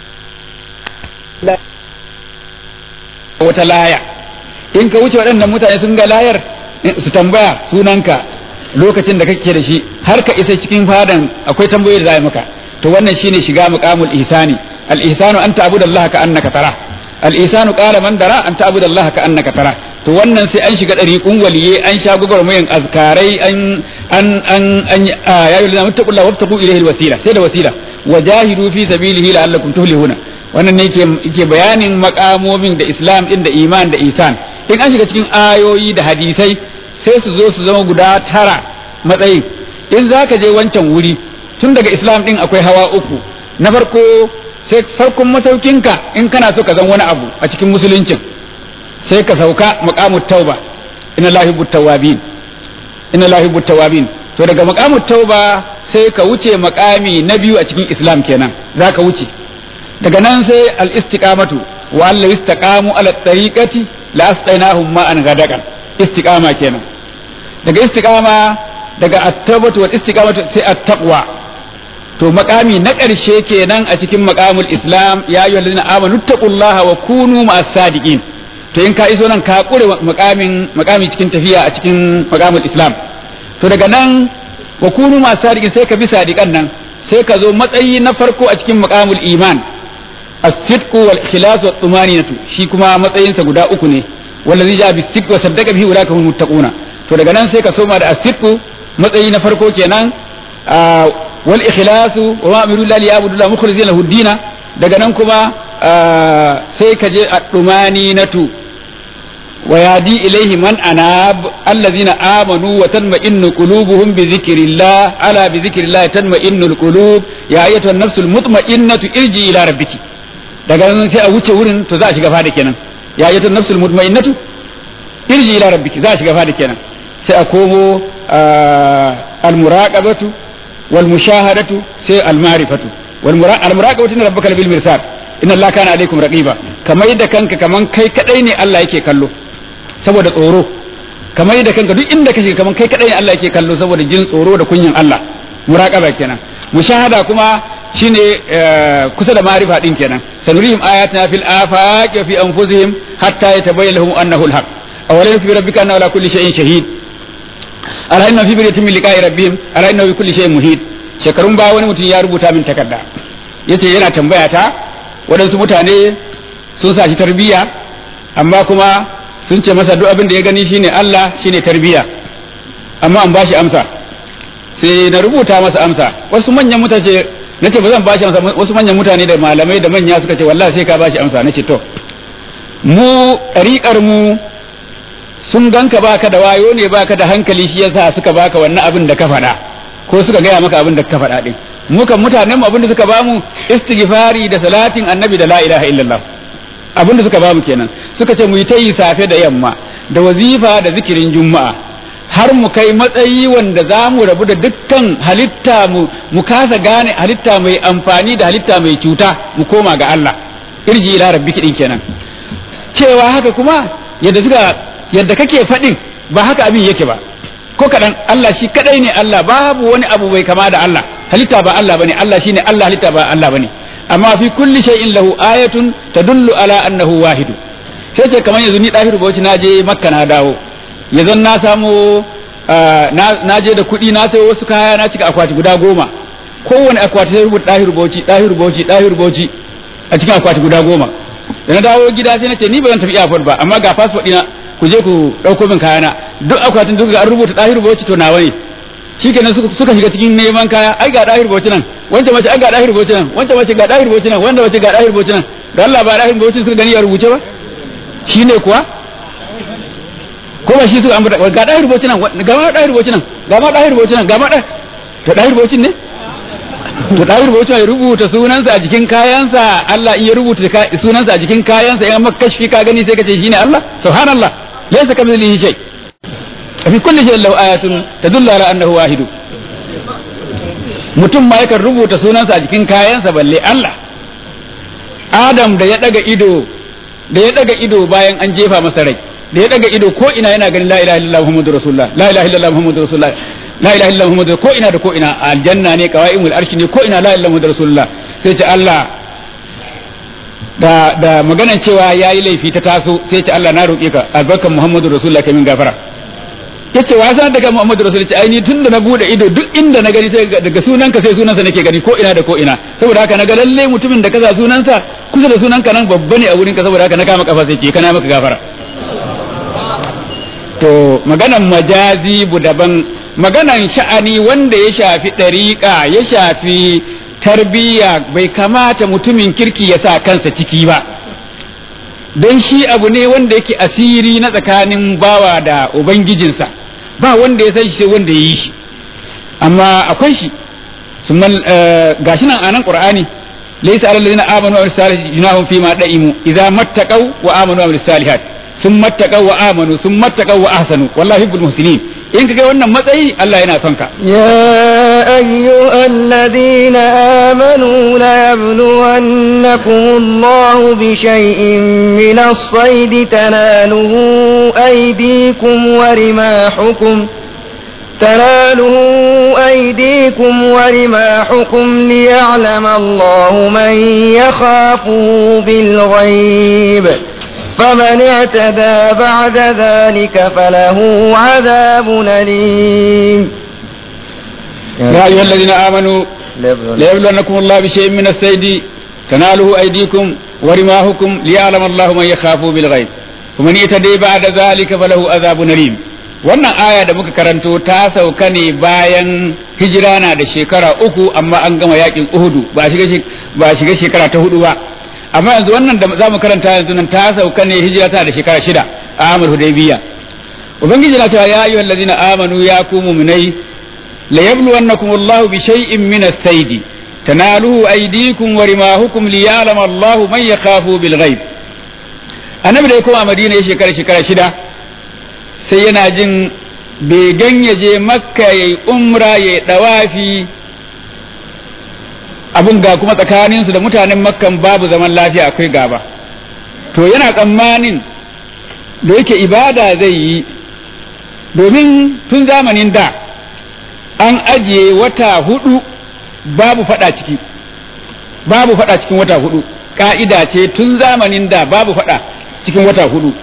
wata laya in ka wuce waɗannan mutane sun ga layar su tambaya sunanka lokacin da kake da shi har ka isa cikin fadan akwai tambayoyi da za a maka to wannan shine shiga muqamul ihsani al ihsanu an ta'budu Allah ka annaka tara al ihsanu qala man dara an ta'budu Allah ka annaka tara to wannan sai an shiga dariqun waliye an sha gugurmayin azkarai an an an an ya yi lamu taqulla wabtaqu ilayhi al wasila sai da wasila wajahidu fi sabilihi la'allakum tuflihuna wannan ne yake bayanin makamomin da islam din da iman da isan in an shiga cikin ayoyi da hadisai sai su zo su zama guda tara matsayin in za ka je wancan wuri tun daga islam din akwai hawa uku na farko sai farkon masaukinka in kana so ka zan wani abu a cikin musuluncin sai ka sauka maqamut tauba inna lahi tawabin inna lahi tawabin to daga maqamut tauba sai ka wuce maqami na biyu a cikin islam kenan za ka wuce daga nan sai al-istiqamatu wa alla istaqamu ala tariqati la asqainahum ma'an gadakan istiqama kenan daga istiqama daga at-tawbatu wal istiqamatu sai at-taqwa to makami na ƙarshe kenan a cikin maqamul islam ya ayyuhal ladina amanu taqullaha wa kunu ma'as sadiqin to in ka iso nan ka kure makamin makami cikin tafiya a cikin maqamul islam to daga nan wa kunu ma'as sadiqin sai ka bi sadiqan nan sai ka zo matsayi na farko a cikin maqamul iman as-sidqu wal ikhlas wat tumaninatu shi kuma matsayinsa guda uku ne wallazi ja bis sidqi wa saddaqa bihi ulaka hum muttaquna to daga nan sai ka soma da as-sidqu matsayi na farko kenan wal ikhlasu wa ma amiru lillahi ya'budu la mukhlisina lahu dina daga nan kuma sai ka je at-tumaninatu wa yadi ilayhi man anab allazina amanu wa tanma'innu qulubuhum bi dhikrillah ala bi dhikrillah tanma'innu al-qulub ya ayyatuhan nafsul mutma'innatu irji ila rabbiki daga nan sai a wuce wurin to za a shiga fada kenan ya ayyatuhan nafsul mutma'innatu irji ila rabbiki za a shiga fada kenan sai a komo al-muraqabatu wal mushahadatu sai al-ma'rifatu wal muraqabatu inna rabbaka bil mirsad inna allaha kana alaikum raqiba kamar yadda kanka kaman kai kadai ne Allah yake kallo saboda tsoro kamar yadda kanka duk inda kake kaman kai kadai ne Allah yake kallo saboda jin tsoro da kunyin Allah muraqaba kenan mushahada kuma shine kusa da ma'rifa din kenan sanurihim ayatina fil afaqi wa fi anfusihim hatta yatabayyana lahum annahu al-haq awalam fi rabbika anna ala kulli shay'in shahid ala inna fi biryatin min liqa'i rabbihim ala inna bi kulli shay'in muhit shekarun ba wani mutum ya rubuta min takarda yace yana tambaya ta waɗansu mutane sun sa shi tarbiyya amma kuma sun ce masa duk abin da ya gani shine Allah shine tarbiyya amma an bashi amsa sai na rubuta masa amsa wasu manyan mutane nace ba zan bashi amsa wasu manyan mutane da malamai da manya suka ce wallahi sai ka bashi amsa nace to mu ɗariƙar mu sun ganka baka da wayo ne baka da hankali shi yasa suka baka wannan abin da ka faɗa ko suka gaya maka abin da ka faɗa din mukan mutanen mu abin da suka bamu istighfari da salatin annabi da la ilaha illallah abin da suka bamu kenan suka ce mu yi ta yi safe da yamma da wazifa da zikirin juma'a har mu kai matsayi wanda za mu rabu da dukkan halitta mu mu kasa gane halitta mai amfani da halitta mai cuta mu koma ga Allah irji ila rabbiki din kenan cewa haka kuma yadda suka yadda kake faɗin ba haka abin yake ba ko kaɗan Allah shi kaɗai ne Allah babu wani abu bai kama da Allah halitta ba Allah bane Allah shine Allah halitta ba Allah bane amma fi kulli shay'in lahu ayatun tadullu ala annahu wahidu sai ce kamar yanzu ni dahiru bauchi na je makka na dawo yanzu na samu na je da kuɗi na sayo wasu kaya na cika akwati guda goma kowane akwati sai rubuta dahiru bauchi dahiru bauchi dahiru bauchi a cikin akwati guda goma da na dawo gida sai na ce ni ba zan tafi airport ba amma ga passport ɗina ku je ku ɗauko min kayana duk akwatin duk an rubuta ɗahiru bauchi to nawa ne shikenan suka shiga cikin neman kaya ai ga ɗahiru bauchi nan wancan mace ai ga ɗahiru bauchi nan wancan mace ga ɗahiru bauchi nan wanda mace ga ɗahiru bauchi nan da Allah ba ɗahiru bauchi suka gani ya rubuce ba shine kuwa ko ba shi suka ambata ga ɗahiru bauchi nan ga ma ɗahiru bauchi nan ga ma ɗahiru bauchi nan ga ma to ɗahiru bauchi ne to dahir bauchi ya rubuta sunansa a jikin kayansa Allah iya rubuta sunansa a jikin kayansa in maka kashfi ka gani sai ka ce shine Allah subhanallah laysa kamithlihi shay fi kulli shay'in lahu ayatun tadullu ala annahu wahid mutum ma yakan rubuta sunansa a jikin kayansa balle Allah Adam da ya daga ido da ya daga ido bayan an jefa masa rai da ya daga ido ko ina yana ganin la ilaha illallah muhammadur rasulullah la ilaha illallah muhammadur rasulullah la ilaha illallah muhammadur ko ina da ko ina aljanna ne qawaimul arshi ne ko ina la ilaha illallah rasulullah sai ce Allah da da maganan cewa yayi laifi ta taso sai ce Allah na roƙe ka albarkan muhammadur rasulullah kai min gafara yace wa san daga muhammadur rasulullah ce ai ni tunda na bude ido duk inda na gani sai daga sunanka sai sunansa nake gani ko ina da ko ina saboda haka naga lalle mutumin da kaza sunansa kusa da sunanka nan babba ne a wurin ka saboda haka na kama kafa sai ce kana maka gafara to maganan majazi bu daban maganan sha'ani wanda ya shafi ɗariƙa ya shafi tarbiyya bai kamata mutumin kirki ya sa kansa ciki ba don shi abu ne wanda yake asiri na tsakanin bawa da ubangijinsa ba wanda ya san shi sai wanda ya yi shi amma akwai shi gashi nan a nan qur'ani laysa alal ladina amanu wa salihati junahum fi ma da'imu idza mattaqaw wa amanu wa salihat sun mattaqaw wa amanu sun mattaqaw wa ahsanu wallahi yuhibbul muhsinin in kaga wannan matsayi Allah yana son ka يا أيها الذين آمنوا ليبلونكم الله بشيء من الصيد تناله أيديكم ورماحكم تناله أيديكم ورماحكم ليعلم الله من يخافه بالغيب فمن اعتدى بعد ذلك فله عذاب أليم يا أيها الذين آمنوا ليبلونكم الله بشيء من الصيد تناله أيديكم ورماحكم ليعلم الله من يخافه بالغيب ومن اعتدى بعد ذلك فله عذاب أليم wannan aya da muka karanto ta sauka ne bayan hijira na da shekara uku amma an gama yakin uhudu ba shiga ba shiga shekara ta hudu ba amma yanzu wannan da za mu karanta yanzu nan ta sauka ne hijira ta da shekara shida a amur hudaybiya ubangiji na cewa ya ayyuhal ladina amanu ya ku mu'minai la yabluwannakum Allahu bi shay'in min as-sayd tanaluhu aydikum wa rimahukum liya'lama Allahu man yakhafu bil ghaib annabi da ya koma madina ya shekara shekara shida sai yana jin begen ya je makka ya yi umra ya yi dawafi abin ga kuma tsakaninsu da mutanen makkan babu zaman lafiya akwai gaba to yana tsammanin da yake ibada zai yi domin tun zamanin da an ajiye wata hudu babu fada ciki babu fada cikin wata hudu ka'ida ce tun zamanin da babu fada cikin wata hudu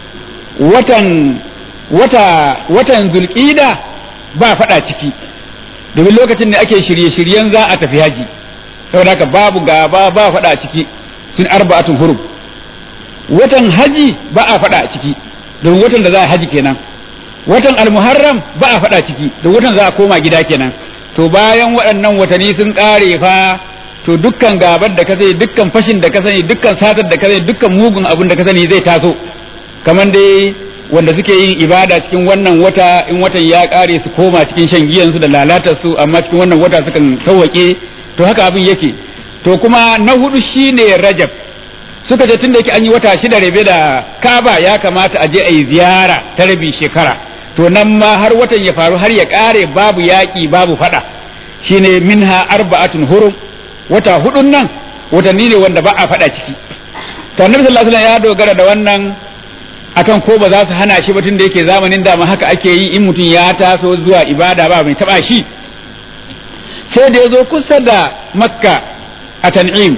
watan wata watan zulƙida ba faɗa ciki domin lokacin da ake shirye-shiryen za a tafi haji saboda haka babu gaba ba faɗa ciki sun arba'atun hurum watan haji ba a faɗa ciki domin watan da za a haji kenan watan almuharram ba a faɗa ciki don watan za a koma gida kenan to bayan waɗannan watanni sun ƙare fa to dukkan gabar da ka sani dukkan fashin da ka sani dukkan satar da ka sani dukkan mugun abin da ka sani zai taso kamar dai wanda suke yin ibada cikin wannan wata in watan ya kare su koma cikin shan giyansu da lalatar su amma cikin wannan wata sukan sauwake to haka abin yake to kuma na hudu shine rajab suka ce tunda yake an yi wata shida rabe da kaba ya kamata a je a yi ziyara ta rabi shekara to nan ma har watan ya faru har ya kare babu yaƙi babu fada shine minha arba'atun hurum wata hudun nan watanni ne wanda ba a fada ciki to annabi sallallahu alaihi wasallam ya dogara da wannan akan ko ba za su hana shi ba tun da yake zamanin dama haka ake yi in mutum ya taso zuwa ibada ba mai taba shi sai da ya zo kusa da makka a tan'im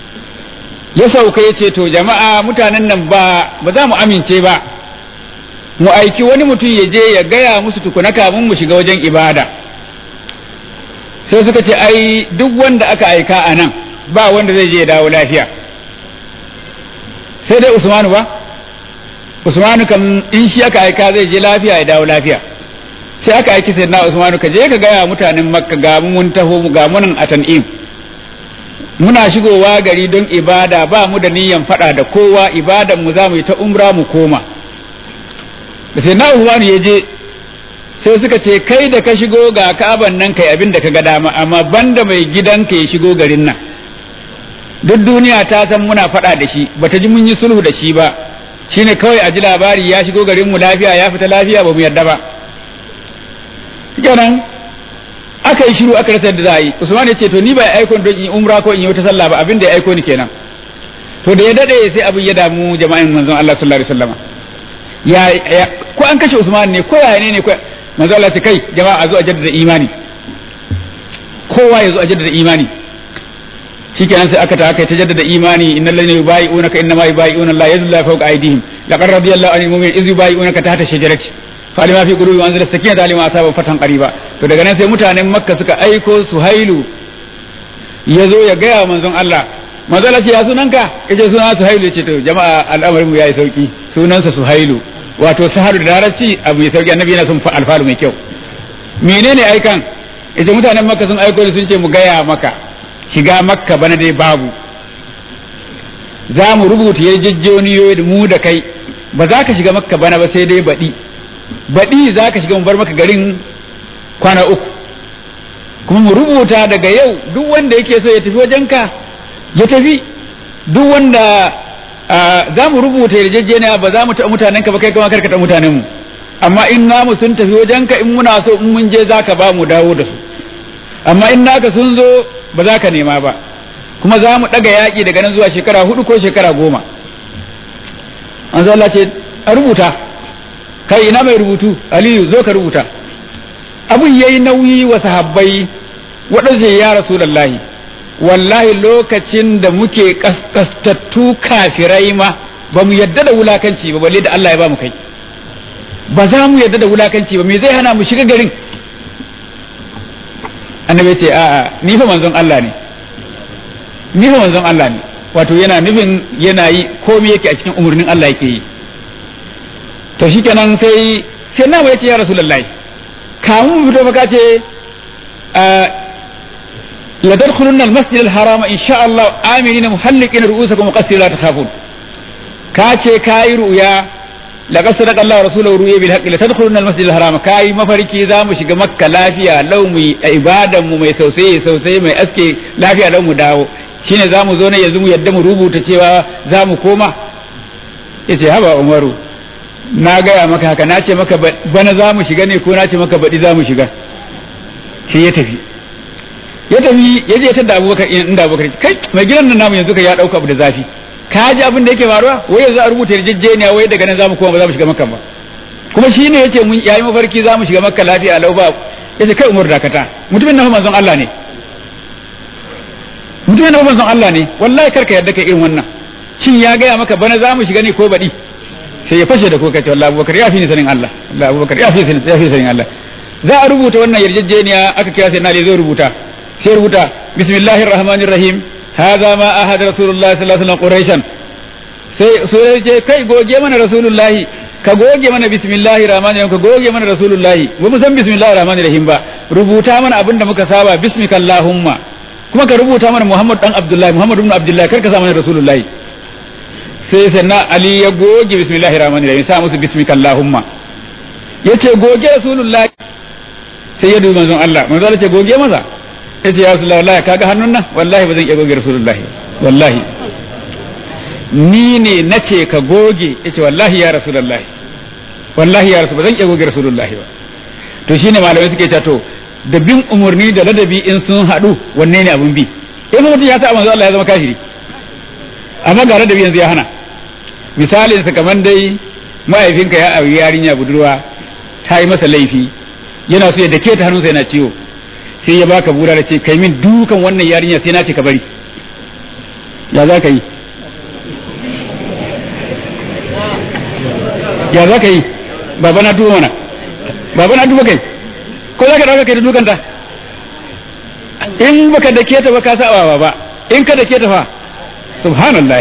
ya sauka ya ce to jama'a mutanen nan ba ba za mu amince ba mu aiki wani mutum ya je ya gaya musu tukuna kamun mu shiga wajen ibada sai suka ce ai duk wanda aka aika a nan ba wanda zai je ya dawo lafiya sai dai usmanu ba Usmanu kam in shi aka aika zai je lafiya ya dawo lafiya sai aka aiki sai na Usmanu ka je ka gaya mutanen Makka ga mun taho mu ga munan a Tan'im muna shigowa gari don ibada ba mu da niyyan fada da kowa ibadan mu za mu yi ta umra mu koma da sai na Usmanu ya je sai suka ce kai da ka shigo ga ka'aban nan kai abin da ka ga dama amma banda mai gidanka ya shigo garin nan duk duniya ta san muna faɗa da shi bata ji mun yi sulhu da shi ba shine kawai a ji labari ya shigo garin mu lafiya ya fita lafiya ba mu yarda ba kenan aka yi shiru aka rasa da za a yi usman ya ce to ni ba aiko don in umra ko in yi wata sallah ba abin da ya aiko ni kenan to da ya dade sai abin ya damu jama'in manzon Allah sallallahu alaihi wasallam ya ko an kashe usman ne ko yaya ne ne ko manzon Allah ce kai jama'a a zo a jaddada imani kowa ya zo a jaddada imani shikenan sai aka ta aka ta jaddada imani innal ladina yubayi'unaka innama yubayi'una Allah yadullahi fawqa aydihim laqad radiyallahu anil mu'minina iz yubayi'unaka tahta shajarati falima fi qulubi wa anzala sakinata alima asaba fatan qariba to daga nan sai mutanen makka suka aiko suhailu yazo ya gaya wa manzon Allah manzon Allah ce ya sunanka yace sunan suhailu yace to jama'a al'amarin mu yayi sauki sunansa suhailu wato saharu da larabci abu mai sauki annabi yana son alfalu mai kyau menene aikan yace mutanen makka sun aiko sun ce mu gaya maka shiga makka bana dai babu za mu rubuta yarjejjeniyoyi da mu da kai ba za ka shiga makka bana ba sai dai baɗi baɗi za ka shiga mu bar maka garin kwana uku kuma mu rubuta daga yau duk wanda yake so ya tafi wajenka ya tafi duk wanda za mu rubuta yarjejeniya ba za mu taɓa mutanenka ba kai kuma karka taɓa mutanenmu amma in namu sun tafi wajenka in muna so in mun je za ka ba mu dawo da su amma in naka sun zo ba za ka nema ba kuma za mu ɗaga yaƙi daga nan zuwa shekara hudu ko shekara goma an Allah ce a rubuta kai ina mai rubutu aliyu zo ka rubuta abun yayi nauyi wa sahabbai waɗanda ya rasulallahi wallahi lokacin da muke kaskastattu kafirai ma ba mu yadda da wulakanci ba balle da Allah ya ba mu kai ba za mu yadda da wulakanci ba me zai hana mu shiga garin annabi ce a'a ni fa manzon Allah ne ni fa manzon Allah ne wato yana nufin yana yi komai yake a cikin umurnin Allah yake yi to shikenan sai sai na ya ce ya rasulullahi kamun mu fito baka ce la tadkhulunna al-masjid al-haram insha Allah aminina muhalliqina ru'usakum muqassirin la takhafun ka ce kai ru'ya laqad sadaqa Allah rasuluhu ru'ya bil haqqi la tadkhulunna al-masjid al-haram kai mafarki za mu shiga makka lafiya lau mu ibadan mu mai sausaye sausaye mai aske lafiya lau mu dawo shine za mu zo ne yanzu mu yadda mu rubuta cewa za mu koma yace haba umaru na gaya maka haka na ce maka bana za mu shiga ne ko na ce maka baɗi za mu shiga sai ya tafi ya tafi ya je tadda abubakar inda abubakar kai mai gidan nan namu yanzu ka ya ɗauka abu da zafi ka ji abin da yake faruwa wai yanzu a rubuta yarjejeniya wai daga nan za mu koma ba za mu shiga makka ba kuma shi ne yace mun yayi mafarki za mu shiga makka lafiya lau ba yace kai umar dakata mutumin nan manzon Allah ne mutumin nan manzon Allah ne wallahi karka yadda kai irin wannan shin ya gaya maka bana za mu shiga ne ko baɗi sai ya fashe da kuka ce wallahi abubakar ya fi ni sanin Allah wallahi abubakar ya fi ni ya fi sanin Allah za a rubuta wannan yarjejeniya aka kira sai na da zai rubuta sai rubuta bismillahir rahmanir rahim hadha ma ahad rasulullah sallallahu alaihi wasallam quraishan sai sai ce kai goge mana rasulullahi ka goge mana bismillahir rahmanir rahim ka goge mana rasulullahi ba mu san bismillahir rahmanir rahim ba rubuta mana abin da muka saba bismikallahumma kuma ka rubuta mana muhammad dan abdullahi muhammad ibn abdullahi kar ka sa mana rasulullahi sai sannan Ali ya goge bismillahir rahmanir rahim sa musu bismika allahumma yace goge rasulullahi sai ya dubi manzon Allah manzon Allah ce goge masa yace ya rasulullahi wallahi kaga hannun nan wallahi ba zan iya goge rasulullahi wallahi ni ne nace ka goge yace wallahi ya rasulullahi wallahi ya rasul ba zan iya goge rasulullahi ba to shine malamai suke cewa to da bin umurni da ladabi in sun haɗu wanne ne abun bi in mutum ya sa manzon Allah ya zama kafiri amma ga ladabi yanzu ya hana misalin sa kaman dai mahaifinka ya auri yarinya budurwa ta yi masa laifi yana so ya dake ta hannunsa yana ciwo sai ya baka bura da ce kai min dukan wannan yarinya sai na ce ka bari ya za ka yi ya za ka yi baba na duba mana baba na duba kai ko za ka dauka kai da dukanta in baka dake ta ba ka saba ba in ka dake ta fa subhanallah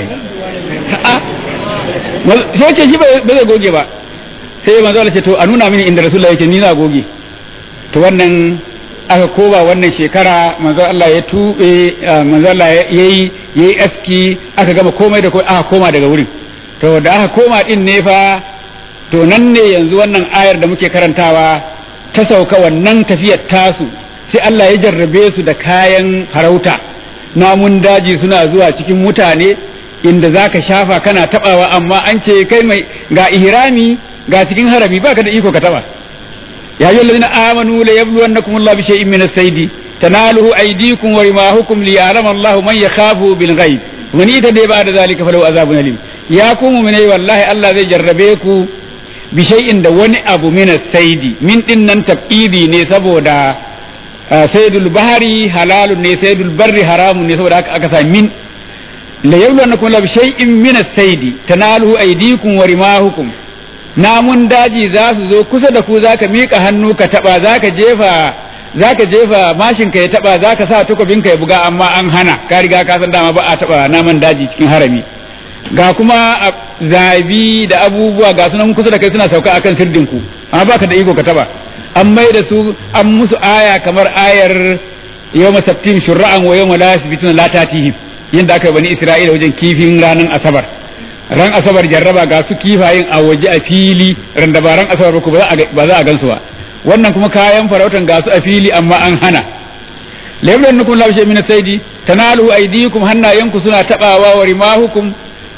sai ce shi ba zai goge ba sai manzo Allah ce to a nuna mini inda rasulullah yake ni na goge to wannan aka koba wannan shekara manzo Allah ya tube manzo Allah yayi yayi aski aka gama komai da komai aka koma daga wurin to da aka koma din ne fa to nan ne yanzu wannan ayar da muke karantawa ta sauka wannan tafiyar tasu sai Allah ya jarrabe su da kayan farauta namun daji suna zuwa cikin mutane inda za ka shafa kana tabawa amma an ce kai mai ga ihrami ga cikin harami baka da iko ka taba ya yi lalina amanu la yabluwannakum Allah bi shay'in min as-sayd tanaluhu aydikum wa rimahukum li ya'lama Allah man yakhafu bil ghaib wa ni dai ba da zalika falahu azabun alim ya ku mu'minai wallahi Allah zai jarrabe ku bi shay'in da wani abu min as-sayd min din nan tabidi ne saboda saydul bahari halalun ne saydul barri haramun ne saboda aka sa min la yabluwannakum Allah bi shay'in min as-sayd tanaluhu aydikum wa rimahukum namun daji za su zo kusa da ku zaka miƙa hannu ka taɓa zaka jefa zaka jefa mashin ka ya taɓa zaka sa takobin ka ya buga amma an hana ka riga ka san dama ba a taɓa naman daji cikin harami ga kuma zabi da abubuwa ga sunan kusa da kai suna sauka akan sirdin ku amma baka da iko ka taɓa an mai da su an musu aya kamar ayar yawma sabtim shur'an wa yawma la yasbituna la tatihim yanda aka yi bani isra'ila wajen kifin ranar asabar ran asabar jarraba ga su kifayen a waje a fili ran da ba ran asabar ba ba za a gansu ba wannan kuma kayan farautan ga su a fili amma an hana layablan nukum la shay min saidi tanalu aydikum hannayenku suna tabawa wa rimahukum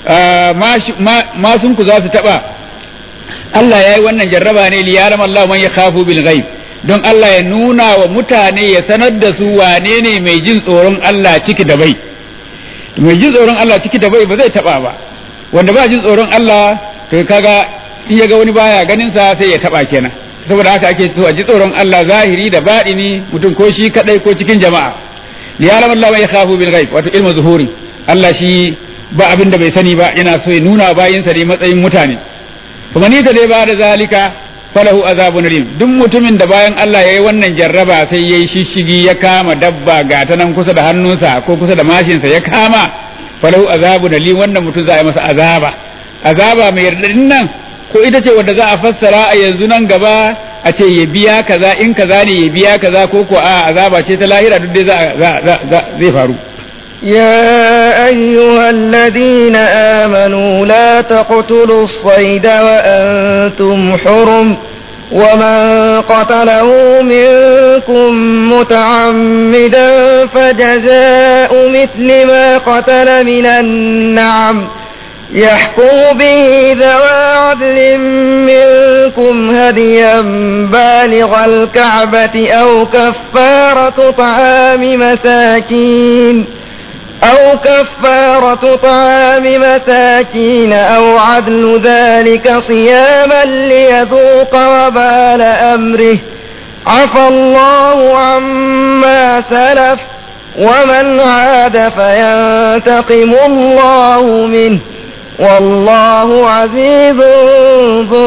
ma sun ku za su taba Allah yayi wannan jarraba ne li yaram Allah man yakhafu bil ghaib don Allah ya nuna wa mutane ya sanar da su wane ne mai jin tsoron Allah ciki da bai mai jin tsoron Allah ciki da bai ba zai taba ba wanda ba jin tsoron Allah to kaga in ya ga wani baya ganin sa sai ya taba kenan saboda haka ake so a ji tsoron Allah zahiri da baɗini mutum ko shi kadai ko cikin jama'a li ya'lam Allah ma yakhafu bil ghaib wato ilmu zuhuri Allah shi ba abin da bai sani ba yana so ya nuna bayin sa ne matsayin mutane kuma ni ta dai ba da zalika falahu azabun rim duk mutumin da bayan Allah yayi wannan jarraba sai yayi shishigi ya kama dabba ga ta nan kusa da hannunsa ko kusa da mashinsa ya kama falahu azabu na li wannan mutum za a yi masa azaba azaba mai yardadin nan ko ita ce wanda za a fassara a yanzu nan gaba a ce ya biya kaza in kaza ne ya biya kaza ko ko a azaba ce ta lahira duk dai zai faru يا أيها الذين آمنوا لا تقتلوا الصيد وأنتم حرم ومن قتله منكم متعمدا فجزاء مثل ما قتل من النعم يحكم به ذوى عدل منكم هديا بالغ الكعبة أو كفارة طعام مساكين أو كفارة طعام مساكين أو عدل ذلك صياما ليذوق وبال أمره عفى الله عما سلف ومن عاد فينتقم الله منه والله عزيز ذو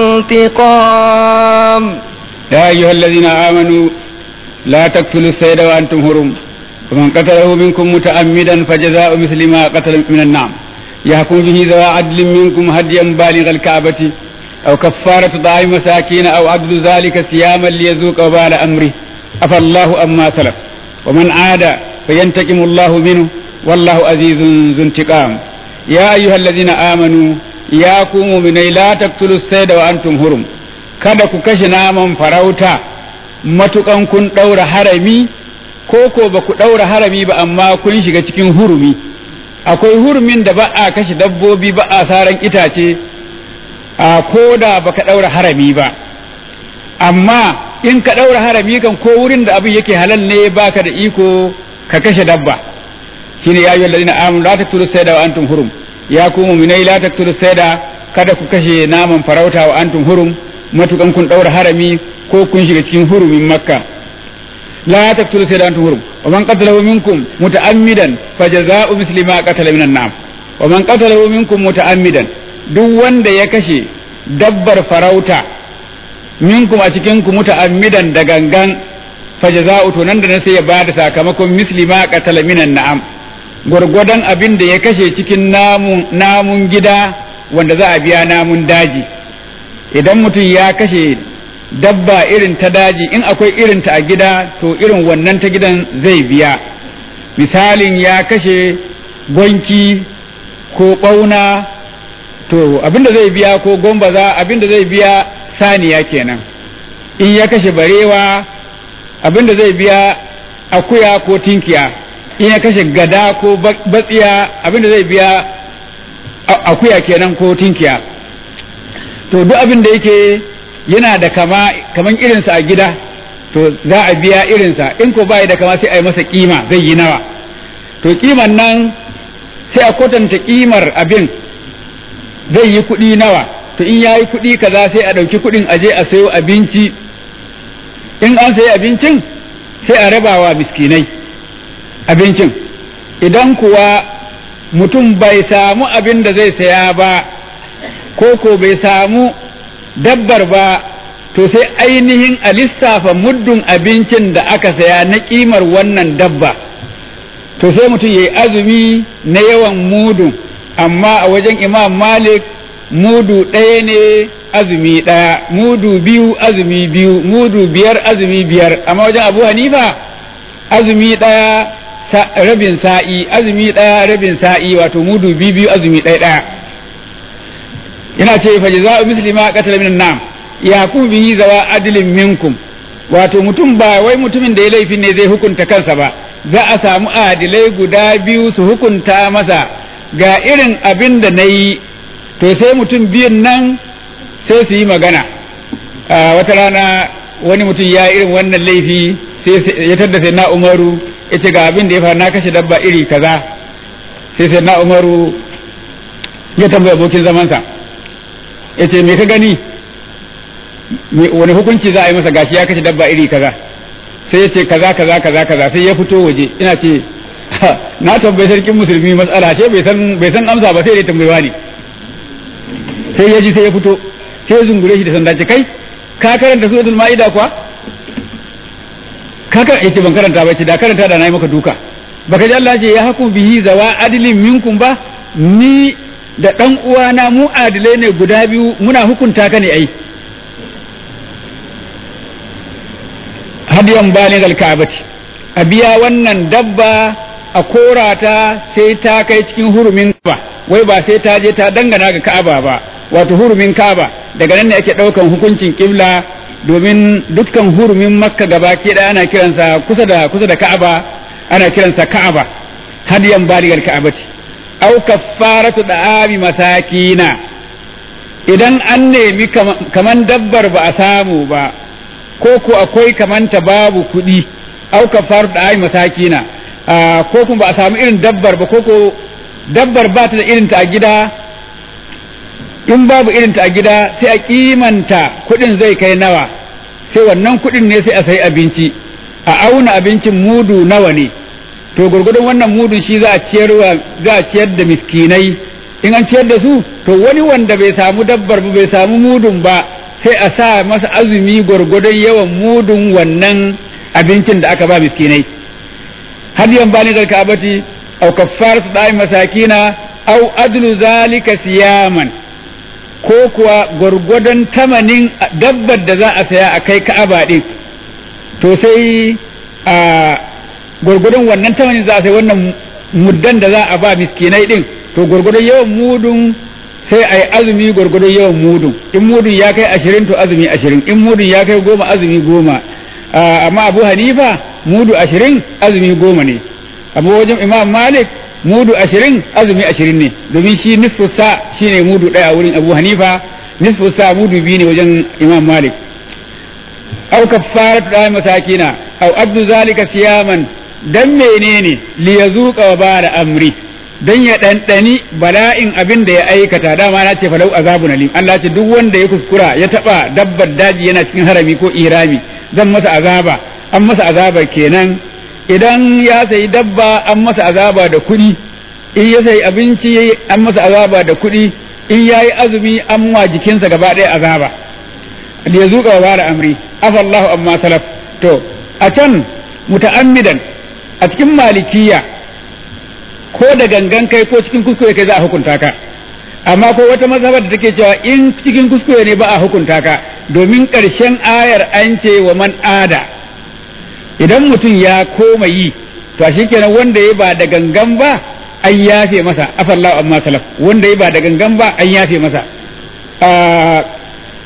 انتقام يا أيها الذين آمنوا لا تقتلوا السيد وأنتم هرم ومن قتله منكم متعمدا فجزاء مثل ما قتل من النعم يحكم به ذوى عدل منكم هديا بالغ الكعبة أو كفارة طعام مساكين أو عدل ذلك صياما ليذوق وبال أمره عفى الله أما سلف ومن عاد فينتقم الله منه والله عزيز ذو انتقام يا أيها الذين آمنوا يا كوموا من لا تقتلوا السيد وأنتم هرم kada ku kashe naman farauta matukan kun ɗaura harami ko ko ba ku ɗaura harami ba amma kun shiga cikin hurumi akwai hurumin da ba a kashe dabbobi ba a saran itace a ko da ba ka ɗaura harami ba amma in ka ɗaura harami kan ko wurin da abin yake halal ne baka da iko ka kashe dabba shine ya ayyuhal ladina amanu la taqtulu sayda wa antum hurum ya ku mu'minai la taqtulu sayda kada ku kashe naman farauta wa antum hurum matukan kun ɗaura harami ko kun shiga cikin hurumin makka لا تقتلوا سيدا أنتم هرم ومن قتله منكم متعمدا فجزاء مثل ما قتل من النعم ومن قتله منكم متعمدا duk wanda ya kashe dabbar farauta minkum a cikinku muta'ammidan da gangan fajaza'u to nan da nan sai ya bada sakamakon misli ma qatala minan na'am gwargwadon abin da ya kashe cikin namun namun gida wanda za a biya namun daji idan mutum ya kashe dabba irin ta daji in akwai irin ta a gida to irin wannan ta gidan zai biya misalin ya kashe gwanki ko ɓauna to abinda zai biya ko gombaza abinda zai biya saniya kenan in ya kashe barewa abinda zai biya akuya ko tinkiya in ya kashe gada ko batsiya abinda zai biya akuya kenan ko tinkiya to duk abin da yake yana da kama kaman irinsa a gida to za a biya irinsa in ko bai da kama sai a yi masa kima zai yi nawa to kiman nan sai a kwatanta kimar abin zai yi kuɗi nawa to in ya yi kuɗi kaza sai a ɗauki kuɗin aje a sayo abinci in an sayi abincin sai a rabawa miskinai abincin idan kuwa mutum bai samu abin da zai saya ba ko ko bai samu dabbar ba to sai ainihin a lissafa muddin abincin da aka saya na kimar wannan dabba to sai mutum ya yi azumi na yawan mudu amma a wajen imam malik mudu ɗaya ne azumi ɗaya mudu biyu azumi biyu mudu biyar azumi biyar amma wajen abu hanifa azumi ɗaya rabin sa'i azumi ɗaya rabin sa'i wato mudu biyu biyu azumi ɗaya ɗaya ina ce fa jaza'u muslima qatala min nam ya ku bihi zawa adlin minkum wato mutum ba wai mutumin da ya laifin ne zai hukunta kansa ba za a samu adilai guda biyu su hukunta masa ga irin abin da na yi to sai mutum biyun nan sai su yi magana wata rana wani mutum ya irin wannan laifi sai ya tadda sai na umaru ya ce ga abin da ya faru na kashe dabba iri kaza sai sai na umaru ya tambaya abokin zamansa ya ce me ka gani wani hukunci za a yi masa gashi ya kashe dabba iri kaza sai ya ce kaza kaza kaza kaza sai ya fito waje ina ce na tambayi sarkin musulmi matsala ce bai san bai san amsa ba sai dai tambayewa ne sai ya ji sai ya fito sai ya zungure shi da sanda ce kai ka karanta suratul ma'ida kuwa ka karanta yace ban karanta ba ce da karanta da nayi maka duka baka ji Allah ce ya hakum bihi zawa adilin minkum ba ni da dan uwana mu adilai ne guda biyu muna hukunta ka ne ai hadiyan balin alka'abati a biya wannan dabba a korata sai ta kai cikin hurumin ba wai ba sai ta je ta dangana ga ka'aba ba wato hurumin ka'aba daga nan ne ake ɗaukan hukuncin kibla domin dukkan hurumin makka gaba ke da ana kiransa kusa da kusa da ka'aba ana kiransa ka'aba hadiyan baligal ka'abati au kaffaratu da'ami masakina idan an nemi kaman dabbar ba a samu ba ko ko akwai kamanta babu kuɗi au kaffaratu da'ami masakina ko kuma ba a samu irin dabbar ba ko ko dabbar ba ta da irinta a gida in babu irinta a gida sai a kimanta kuɗin zai kai nawa sai wannan kuɗin ne sai a sayi abinci a auna abincin mudu nawa ne to gurgudun wannan mudun shi za a ciyar za a ciyar da miskinai in an ciyar da su to wani wanda bai samu dabbar ba bai samu mudun ba sai a sa masa azumi gurgudun yawan mudun wannan abincin da aka ba miskinai hadiyan bani da kabati au kaffaratu da'i masakina au adlu zalika siyaman ko kuwa gwargwadon tamanin dabbar da za a saya a kai ka'aba din to sai a gwargwadon wannan tamanin za a sai wannan muddan da za a ba miskinai din to gwargwadon yawan mudun sai a yi azumi gwargwadon yawan mudun in mudun ya kai ashirin to azumi ashirin in mudun ya kai goma azumi goma amma abu hanifa mudu ashirin azumi goma ne abu wajen imam malik mudu ashirin azumi ashirin ne domin shi nisfu sa shi ne mudu ɗaya a wurin abu hanifa nisfu sa mudu biyu ne wajen imam malik au kaffarat da masakina au abdu zalika siyaman dan menene li yazuqa wa bara amri dan ya ɗanɗani bala'in abin da ya aikata dama na ce falau azabun alim Allah ce duk wanda ya kuskura ya taba dabbar daji yana cikin harami ko irami zan masa azaba an masa azaba kenan idan ya sayi dabba an masa azaba da kuɗi in ya sayi abinci an masa azaba da kuɗi in ya yi azumi an wa jikinsa gaba ɗaya azaba ya zuƙa wa bara amri afallahu amma salaf to a can muta'ammidan a cikin malikiya ko da gangan kai ko cikin kuskure kai za a hukunta ka amma ko wata mazhabar da take cewa in cikin kuskure ne ba a hukunta ka domin ƙarshen ayar an ce wa man ada idan mutum ya koma yi to shi kenan wanda ya ba da gangan ba an yafe masa afallahu amma salaf wanda ya ba da gangan ba an yafe masa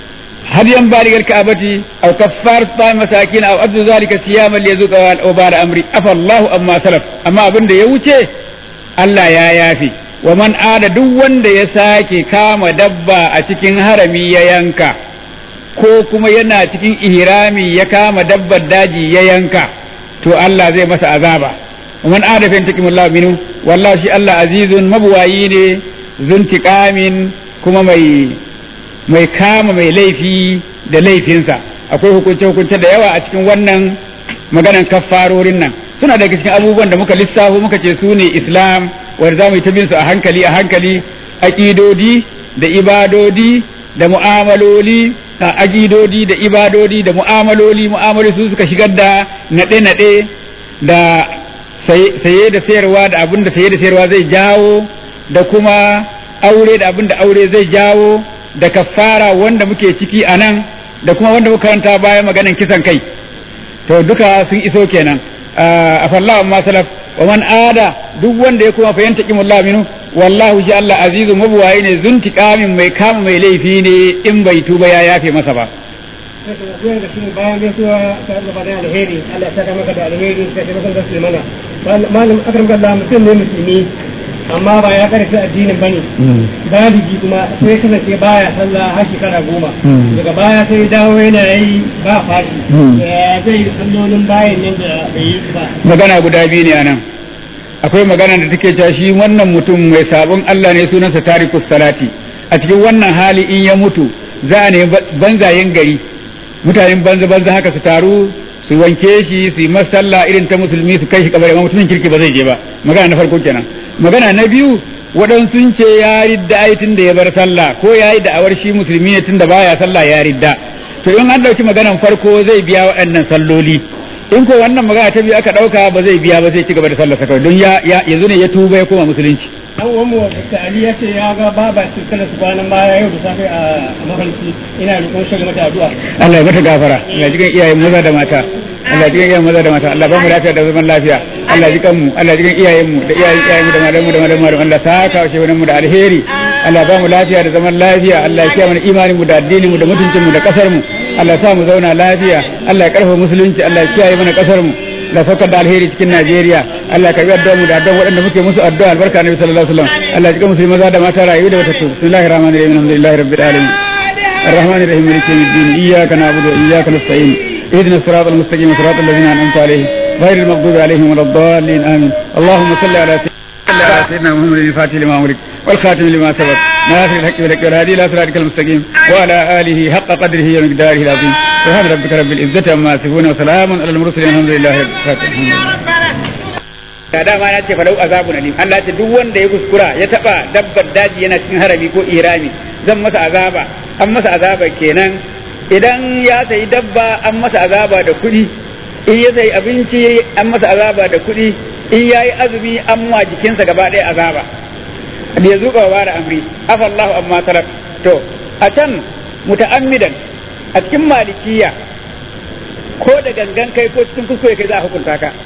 hadiyan baligar ka'abati aw kaffar sa masakin aw addu zalika siyaman liyazuqa wa ba'da amri afa Allahu amma salaf amma abin da ya wuce Allah ya yafi wa man ada duk wanda ya sake kama dabba a cikin harami ya yanka ko kuma yana cikin ihrami ya kama dabbar daji ya yanka to Allah zai masa azaba man ada fa intakimullahu minhu wallahi shi Allah azizun mabuwayi ne zuntiqamin kuma mai mai kama mai laifi da laifinsa akwai hukunce hukunce da yawa a cikin wannan maganan kaffarorin nan suna daga cikin abubuwan da muka lissafo muka ce su ne islam wanda za mu yi ta bin su a hankali a hankali aƙidodi da ibadodi da mu'amaloli a aƙidodi da ibadodi da mu'amaloli mu'amaloli su suka shigar da naɗe-naɗe da saye da sayarwa da abin da saye da sayarwa zai jawo da kuma aure da abin da aure zai jawo da kafara wanda muke ciki a nan da kuma wanda muka karanta baya maganan kisan kai to duka sun iso kenan a fallahu amma salaf wa man ada duk wanda ya kuma fahimta kimullah minu wallahu shi Allah azizu mabuwaye ne zuntiqamin mai kama mai laifi ne in bai tuba ya yafe masa ba bayan gaisuwa ta gaba da alheri Allah ya saka maka da alheri ka taimaka da su mana malam akram kallah mutum ne musulmi amma ba ya karfi addinin bane baligi kuma sai kasance baya sallah har shekara goma daga baya sai dawo yana yi ba fashi ya zai sallolin bayan nan da bai yi ba magana guda biyu ne anan akwai magana da take cewa shi wannan mutum mai sabon Allah ne sunansa tarikus salati a cikin wannan hali in ya mutu za a ne banzayen gari mutanen banza banza haka su taru su wanke shi su yi masalla irin ta musulmi su kai shi kabari amma mutumin kirki ba zai je ba magana na farko kenan magana na biyu waɗansu sun ce ya ridda ai tun da ya bar sallah ko ya yi da'awar shi musulmi ne tun da baya sallah ya ridda to in an ɗauki maganan farko zai biya waɗannan salloli in ko wannan magana ta biyu aka ɗauka ba zai biya ba zai ci gaba da sallah kawai don ya yanzu ne ya tuba ya koma musulunci dan uwan mu Dr. Ali ya ce ya ga baba cikin su kwanan baya yau da safe a mafarki ina roƙon shi mata addu'a Allah ya mata gafara Allah jikan iyayen maza da mata Allah jikan iyayen maza da mata Allah ba mu lafiya da zaman lafiya Allah jikan mu Allah jikan iyayen mu da iyayen iyayen mu da malamu da malamu da Allah saka wa shehunan mu da alheri Allah ba mu lafiya da zaman lafiya Allah ya kiyaye mana imanin mu da addinin mu da mutuncin mu da kasar mu Allah sa mu zauna lafiya Allah ya karfafa musulunci Allah ya kiyaye mana kasar mu da saukar da alheri cikin Najeriya Allah ka biya addu'a mu da addu'a waɗanda muke musu addu'a albarka Nabi sallallahu alaihi wasallam Allah ya jika musulmi maza da mata rayu da wata bismillahir rahmanir rahim alhamdulillahi rabbil alamin الرحمن الرحيم مالك يوم الدين إياك نعبد وإياك نستعين اهدنا الصراط المستقيم صراط الذين أنعمت عليهم غير المغضوب عليهم ولا الضالين آمين اللهم صل على سيدنا محمد الفاتح لما أمرك والخاتم لما سبق ناصر الحق بالحق والهادي إلى صراطك المستقيم وعلى آله حق قدره ومقداره العظيم سبحان ربك رب العزة عما يصفون وسلام على المرسلين الحمد لله رب العالمين da dama na ce falau azabun alim Allah ce duk wanda ya kuskura ya taba dabbar daji yana cikin harami ko irami zan masa azaba an masa azaba kenan idan ya sayi dabba an masa azaba da kuɗi in ya sayi abinci an masa azaba da kuɗi in yayi azumi an wa jikinsa gaba ɗaya azaba da ya zuba wa da amri afallahu amma talab to a can muta'ammidan a cikin malikiya ko da gangan kai ko cikin kuskure kai za a hukunta ka